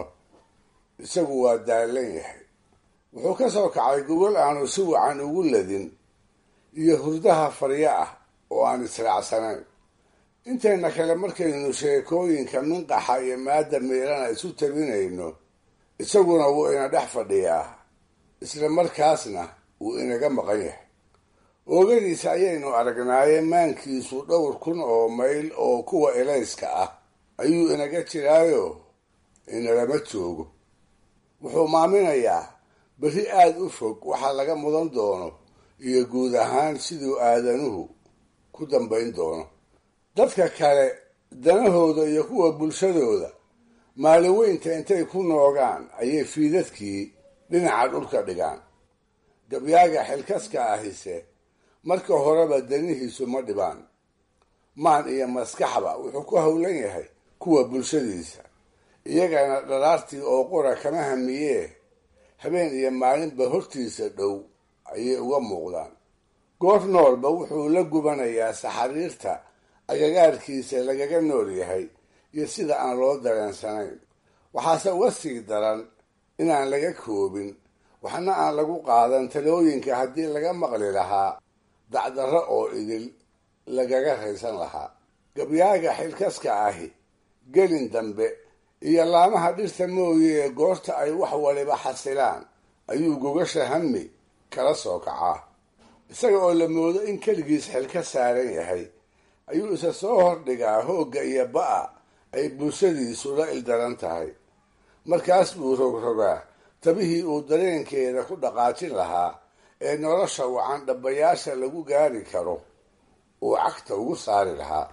isagu waa daallan yahay wuxuu ka soo kacay gogol aanu si wacan ugu ladin iyo hurdaha faryo ah oo aan israacsanayn inteena kale markaynu sheekooyinka minqaxa iyo maada miirana isu tabinayno isaguna wuu ina dhex fadhiyaa isla markaasna wuu inaga maqan yahay oogadiisa ayaynu aragnaaye maankiisu dhowr kun oo mayl oo kuwa elayska ah ayuu inaga jiraayo inalama joogo wuxuu maaminayaa berri aada u fog waxaa laga mudan doono iyo guud ahaan siduu aadanuhu ku dambayn doono dadka kale danahooda iyo kuwa bulshadooda maalin weynta intay ku noogaan ayay fiidadkii dhinaca dhulka dhigaan gabyaaga xilkaska ahise marka horeba danihiisu ma dhibaan maan iyo maskaxba wuxuu ku howlan yahay kuwa bulshadiisa iyagana dhalaartii oo qura kama hamiyee habeen iyo maalinba hortiisa dhow ayay uga muuqdaan goor noolba wuxuu la gubanayaa saxariirta agagaarkiisa lagaga nool yahay iyo sida aan loo dareensanayn waxaase uga sii daran inaan laga koobin waxna aan lagu qaadan talooyinka haddii laga maqli lahaa dacdarro oo idil lagaga raysan lahaa gabyaaga xilkaska ahi gelin dambe iyo laamaha dhirta mooye ee goorta ay wax waliba xasilaan ayuu gogasha hami kala soo kacaa isaga oo la moodo in keligiis xilka saaran yahay ayuu isa soo hordhigaa hoogga iyo ba'a ay bulshadiisu la ildaran tahay markaas buu rogrogaa tabihii uu dareenkeeda ku dhaqaajin lahaa ee nolosha wacan dhabbayaasha lagu gaari karo uu cagta ugu saari lahaa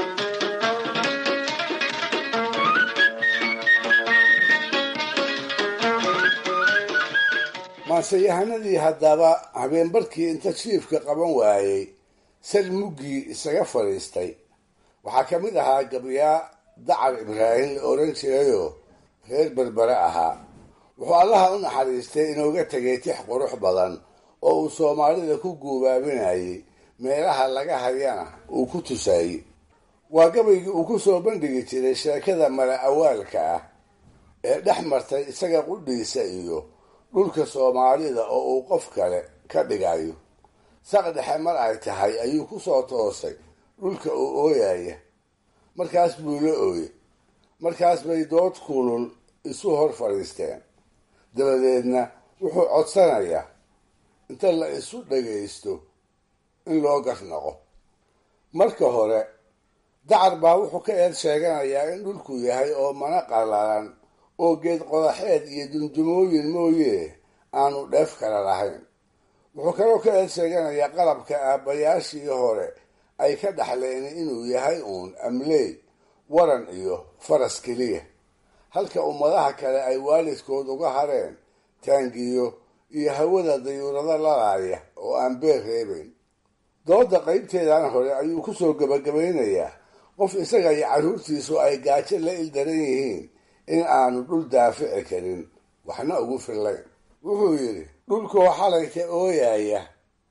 maanseyahanadii haddaba habeenbarkii inta jiifka qaban waayey sal muggii isaga fadhiistay waxaa ka mid ahaa gabyaa dacar ibraahim la odhan jirayoo reer berbere ahaa wuxuu allaha u naxariistay inooga tegay tix qurux badan oo uu soomaalida ku guubaabinayay meelaha laga hayana uu ku tusaayey waa gabaygii uu ku soo bandhigi jiray sheekada mala awaalka ah ee dhex martay isaga qudhiisa iyo dhulka soomaalida oo uu qof kale ka dhigayo saq dhexe mar ay tahay ayuu ku soo toosay dhulka uu ooyaya markaas buu la ooyey markaas bay dood kulul isu hor fadhiisteen dabadeedna wuxuu codsanayaa inta la isu dhagaysto in loo garnaqo marka hore dacar baa wuxuu ka eed sheeganayaa in dhulku yahay oo mana qallalan oo geed qodaxeed iyo dundumooyin mooye aanu dheef kala lahayn wuxuu kaloo ka eed sheeganayaa qalabka aabbayaashii hore ay ka dhaxleen inuu yahay uun amleey waran iyo faras keliya halka ummadaha kale ay waalidkood uga hareen taangiyo iyo hawada dayuurado lalaaya oo aan beer reebayn dooda qaybteedan hore ayuu ku soo gebagabaynayaa qof isaga iyo carruurtiisu ay gaajo la ildaran yihiin in aanu dhul daafici karin waxna ugu fillayn wuxuu yidhi dhulkoo xalayka ooyaya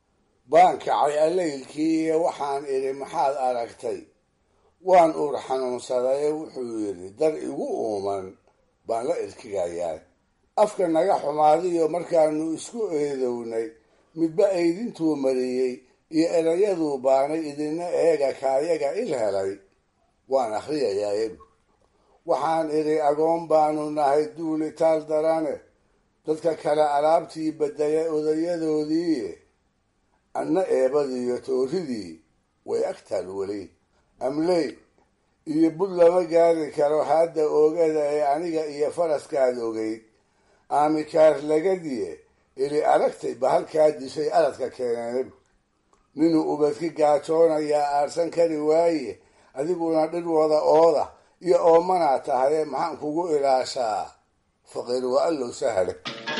baan kacay allaylkii iyo waxaan idhi maxaad aragtay waan uur xanuunsadaye wuxuu yidhi dar igu uuman baan la irkigayaa afka naga xumaadiyo markaanu isku eedownay midba eydintuu mariyey iyo erayaduu baanay idina eega kaayaga il helay waan akhriyayaa ebu waxaan idhi agoon baanu nahay duulitaal darane dadka kale alaabtii bedelay odayadoodii anna eebadiiyo tooridii way agtaal weli amley iyo bud lama gaari karo hadda oogada ee aniga iyo faraskaad ogeyd aamikaar lagadiye ili aragtay bahalkaa dishay aradka keeneen ninuu ubadki gaajoonayaa aarsan kari waaye adiguna dhir wada ooda iyo oomanaa tahaye maxaan kugu ilaashaa faqiir waa allow sahale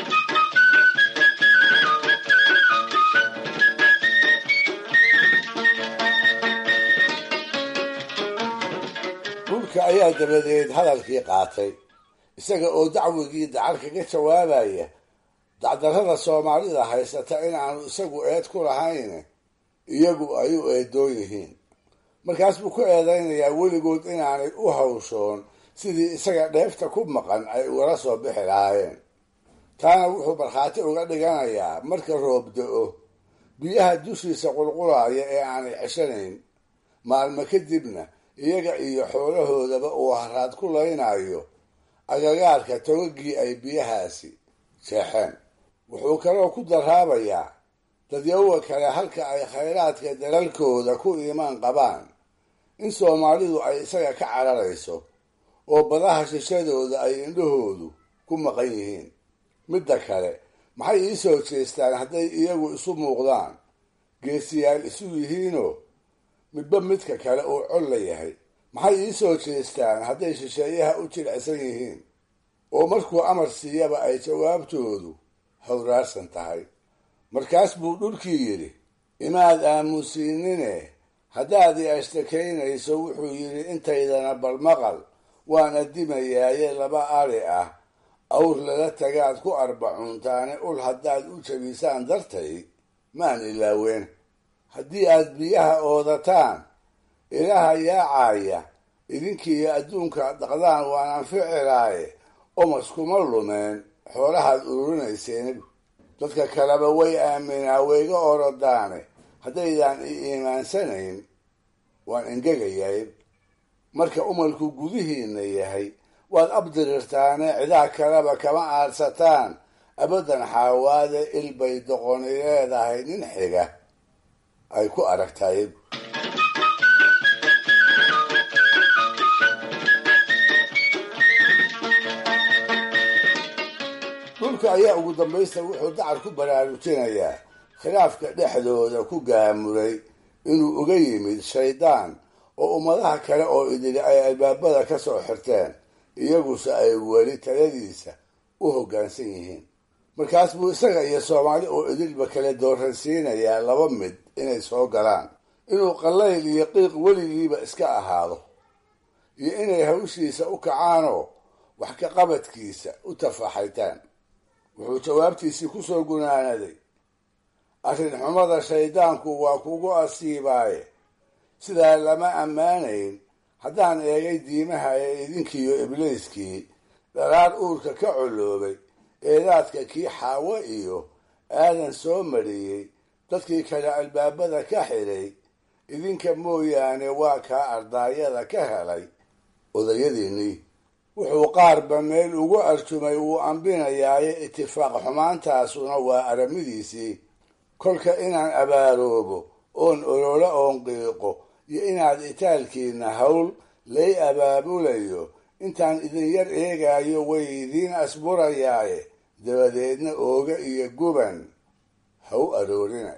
dhulka ayaa dabadeed hadalkii qaatay isaga oo dacwigii dacar kaga jawaabaya dacdarrada soomaalida haysata inaanu isagu eed ku lahayn iyagu ay u eedoon yihiin markaas buu ku eedaynayaa weligood inaanay u hawshoon sidii isaga dheefta ku maqan ay ugala soo bixi lahaayeen taana wuxuu markhaati uga dhiganayaa marka roob da-o biyaha dushiisa qulqulaaya ee aanay ceshanayn maalmo kadibna iyaga iyo xoolahoodaba uu haraad ku laynayo agagaarka togagii ay biyahaasi jeexeen wuxuu kaloo ku daraabayaa dadyawa kale halka ay khayraadka dalalkooda ku iimaan qabaan in soomaalidu ay isaga ka cararayso oo badaha shishadooda ay indhahoodu ku maqan yihiin midda kale maxay ii soo jeestaan hadday iyagu isu muuqdaan geesiyaal isu yihiinoo midba midka kale uu col la yahay maxay ii soo jeestaan hadday shisheeyaha u jilicsan yihiin oo markuu amar siiyaba ay jawaabtoodu hawraarsan tahay markaas buu dhulkii yidhi imaad aamusiinine haddaad i ashtakaynayso wuxuu yidhi intaydana balmaqal waan adimayaaye laba ari ah awr lala tagaad ku arbacuuntaane ul haddaad u jabisaan dartay maan ilaaween haddii aad biyaha oodataan ilaha yaacaya idinkiiyo adduunka dhaqdaan waan anficilaaye omas kuma lumeen xoolahaad ururinayseen dadka kaleba way aaminaa wayga orodaane haddaydaan i iimaansanayn waan engegayay marka umalku gudihiinna yahay waad abdirirtaane cidaa kaleba kama aadsataan abadan xaawaade ilbay doqoni leedahay nin xiga ay ku aragtay dhulka ayaa ugu dambaysta wuxuu dacar ku baraarujinayaa khilaafka dhexdooda ku gaamuray inuu uga yimid shaydaan oo ummadaha kale oo idili ay albaabada ka soo xirteen iyaguse ay weli taladiisa u hoggaansan yihiin markaas buu isaga iyo soomaali oo idilba kale dooransiinayaa laba mid inay soo galaan inuu qallayl iyo qiiq weligiiba iska ahaado iyo inay hawshiisa u kacaanoo wax ka qabadkiisa u tafaxaytaan wuxuu jawaabtiisii ku soo gunaanaday arrin xumada shayddaanku waa kugu asiibaaye sidaa lama ammaanayn haddaan eegay diimaha ee idinkiiyo ibliiskii dharaar uurka ka coloobay eedaadka kii xaawo iyo aadan soo mariyey dadkii kale albaabada ka xidhay idinka mooyaane waa kaa ardaayada ka helay odayadiinnii wuxuu qaarba meel ugu arjumay wuu ambinayaaye itifaaq xumaantaasuna waa aramidiisii kolka inaan abaaroobo oon ololo oon qiiqo iyo inaad itaalkiinna hawl lay abaabulayo intaan idin yar eegaayo way idiin asburayaaye dabadeedna ooga iyo guban ha u aroorina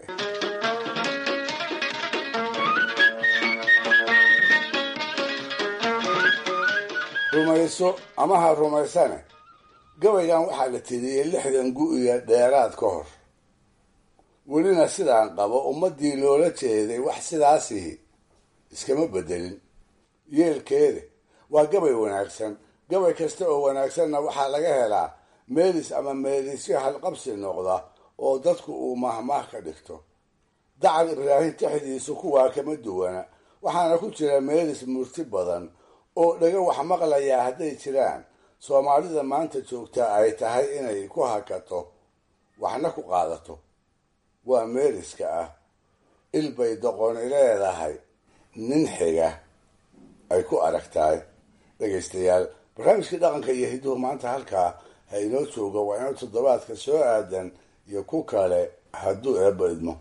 rumayso ama ha rumaysane gabaygan waxaa la tiriyey lixdan gu iyo dheeraad ka hor welina sidaan qabo ummaddii loola jeeday wax sidaasihi iskama bedelin yeelkeeda waa gabay wanaagsan gabay kasta oo wanaagsanna waxaa laga helaa meelis ama meelisyo halqabsi noqda oo dadku uu mahmaah ka dhigto dacar ibraahim taxdiisu kuwaa kama duwana waxaana ku jira meelis murti badan oo dhaga wax maqlayaa hadday jiraan soomaalida maanta joogtaa ay tahay inay ku hakato waxna ku qaadato waa meeliska ah ilbay doqoni leedahay nin xiga ay ku aragtahay dhegaystayaal barnaamijkii dhaqanka iyo hidduhu maanta halkaa ha inoo jooga waa inoo toddobaadka soo aadan iyo ku kale hadduu eebba idmo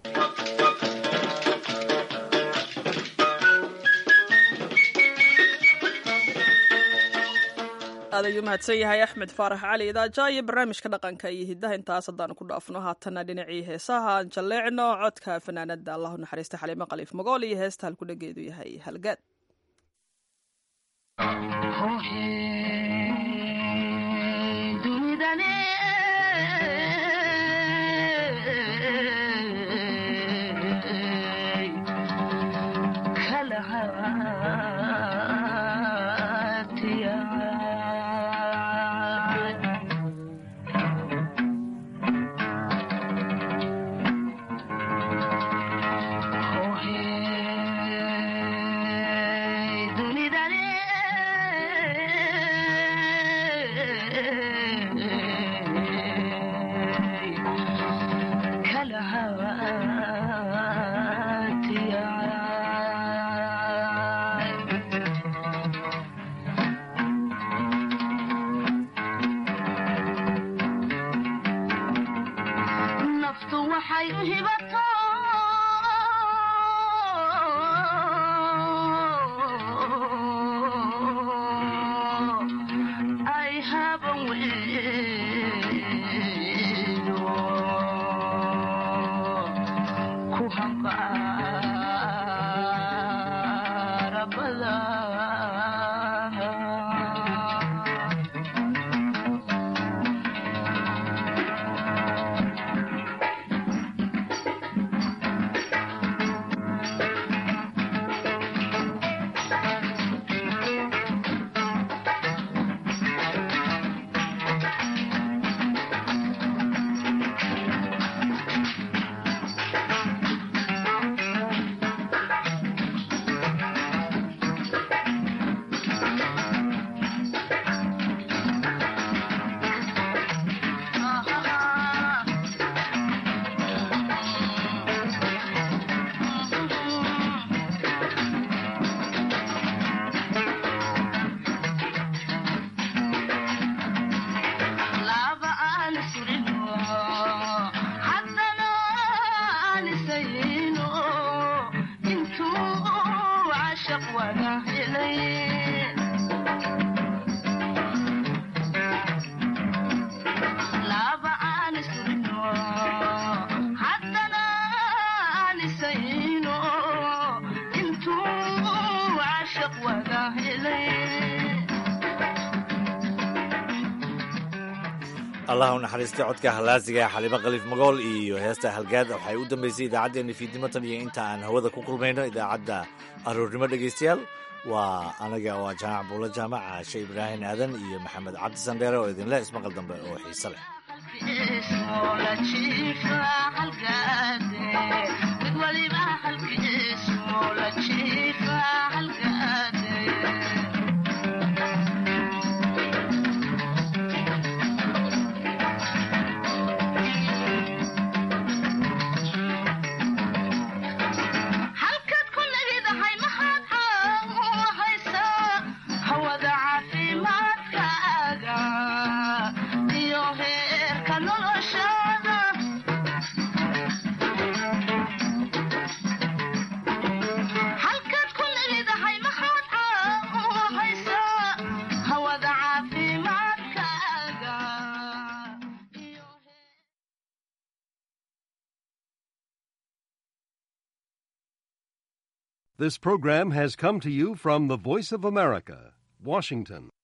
aad ayuu mahadsan yahay axmed faarax cali idaaja iyo barnaamijka dhaqanka iyo hiddaha intaas haddaanu ku dhaafno haatana dhinacii heesaha aan jalleecno codka fanaanada allahu naxariista xaliimo khaliif magool iyo heesta halku dhageedu yahay halgaad allah u naxariistay codka halaasiga xaliimo khaliif magool iyo heesta halgaad waxay u dambeysay idaacaddeenna fiidnimatan iyo inta aan hawada ku kulmayno idaacadda aroornimo dhegaystayaal waa anaga waa jaamac buulo jaamac caashe ibraahim aadan iyo maxamed cabdi sandheere oo idinle ismaqal dambe oo xiise leh This program has come to you from the Voice of America, Washington.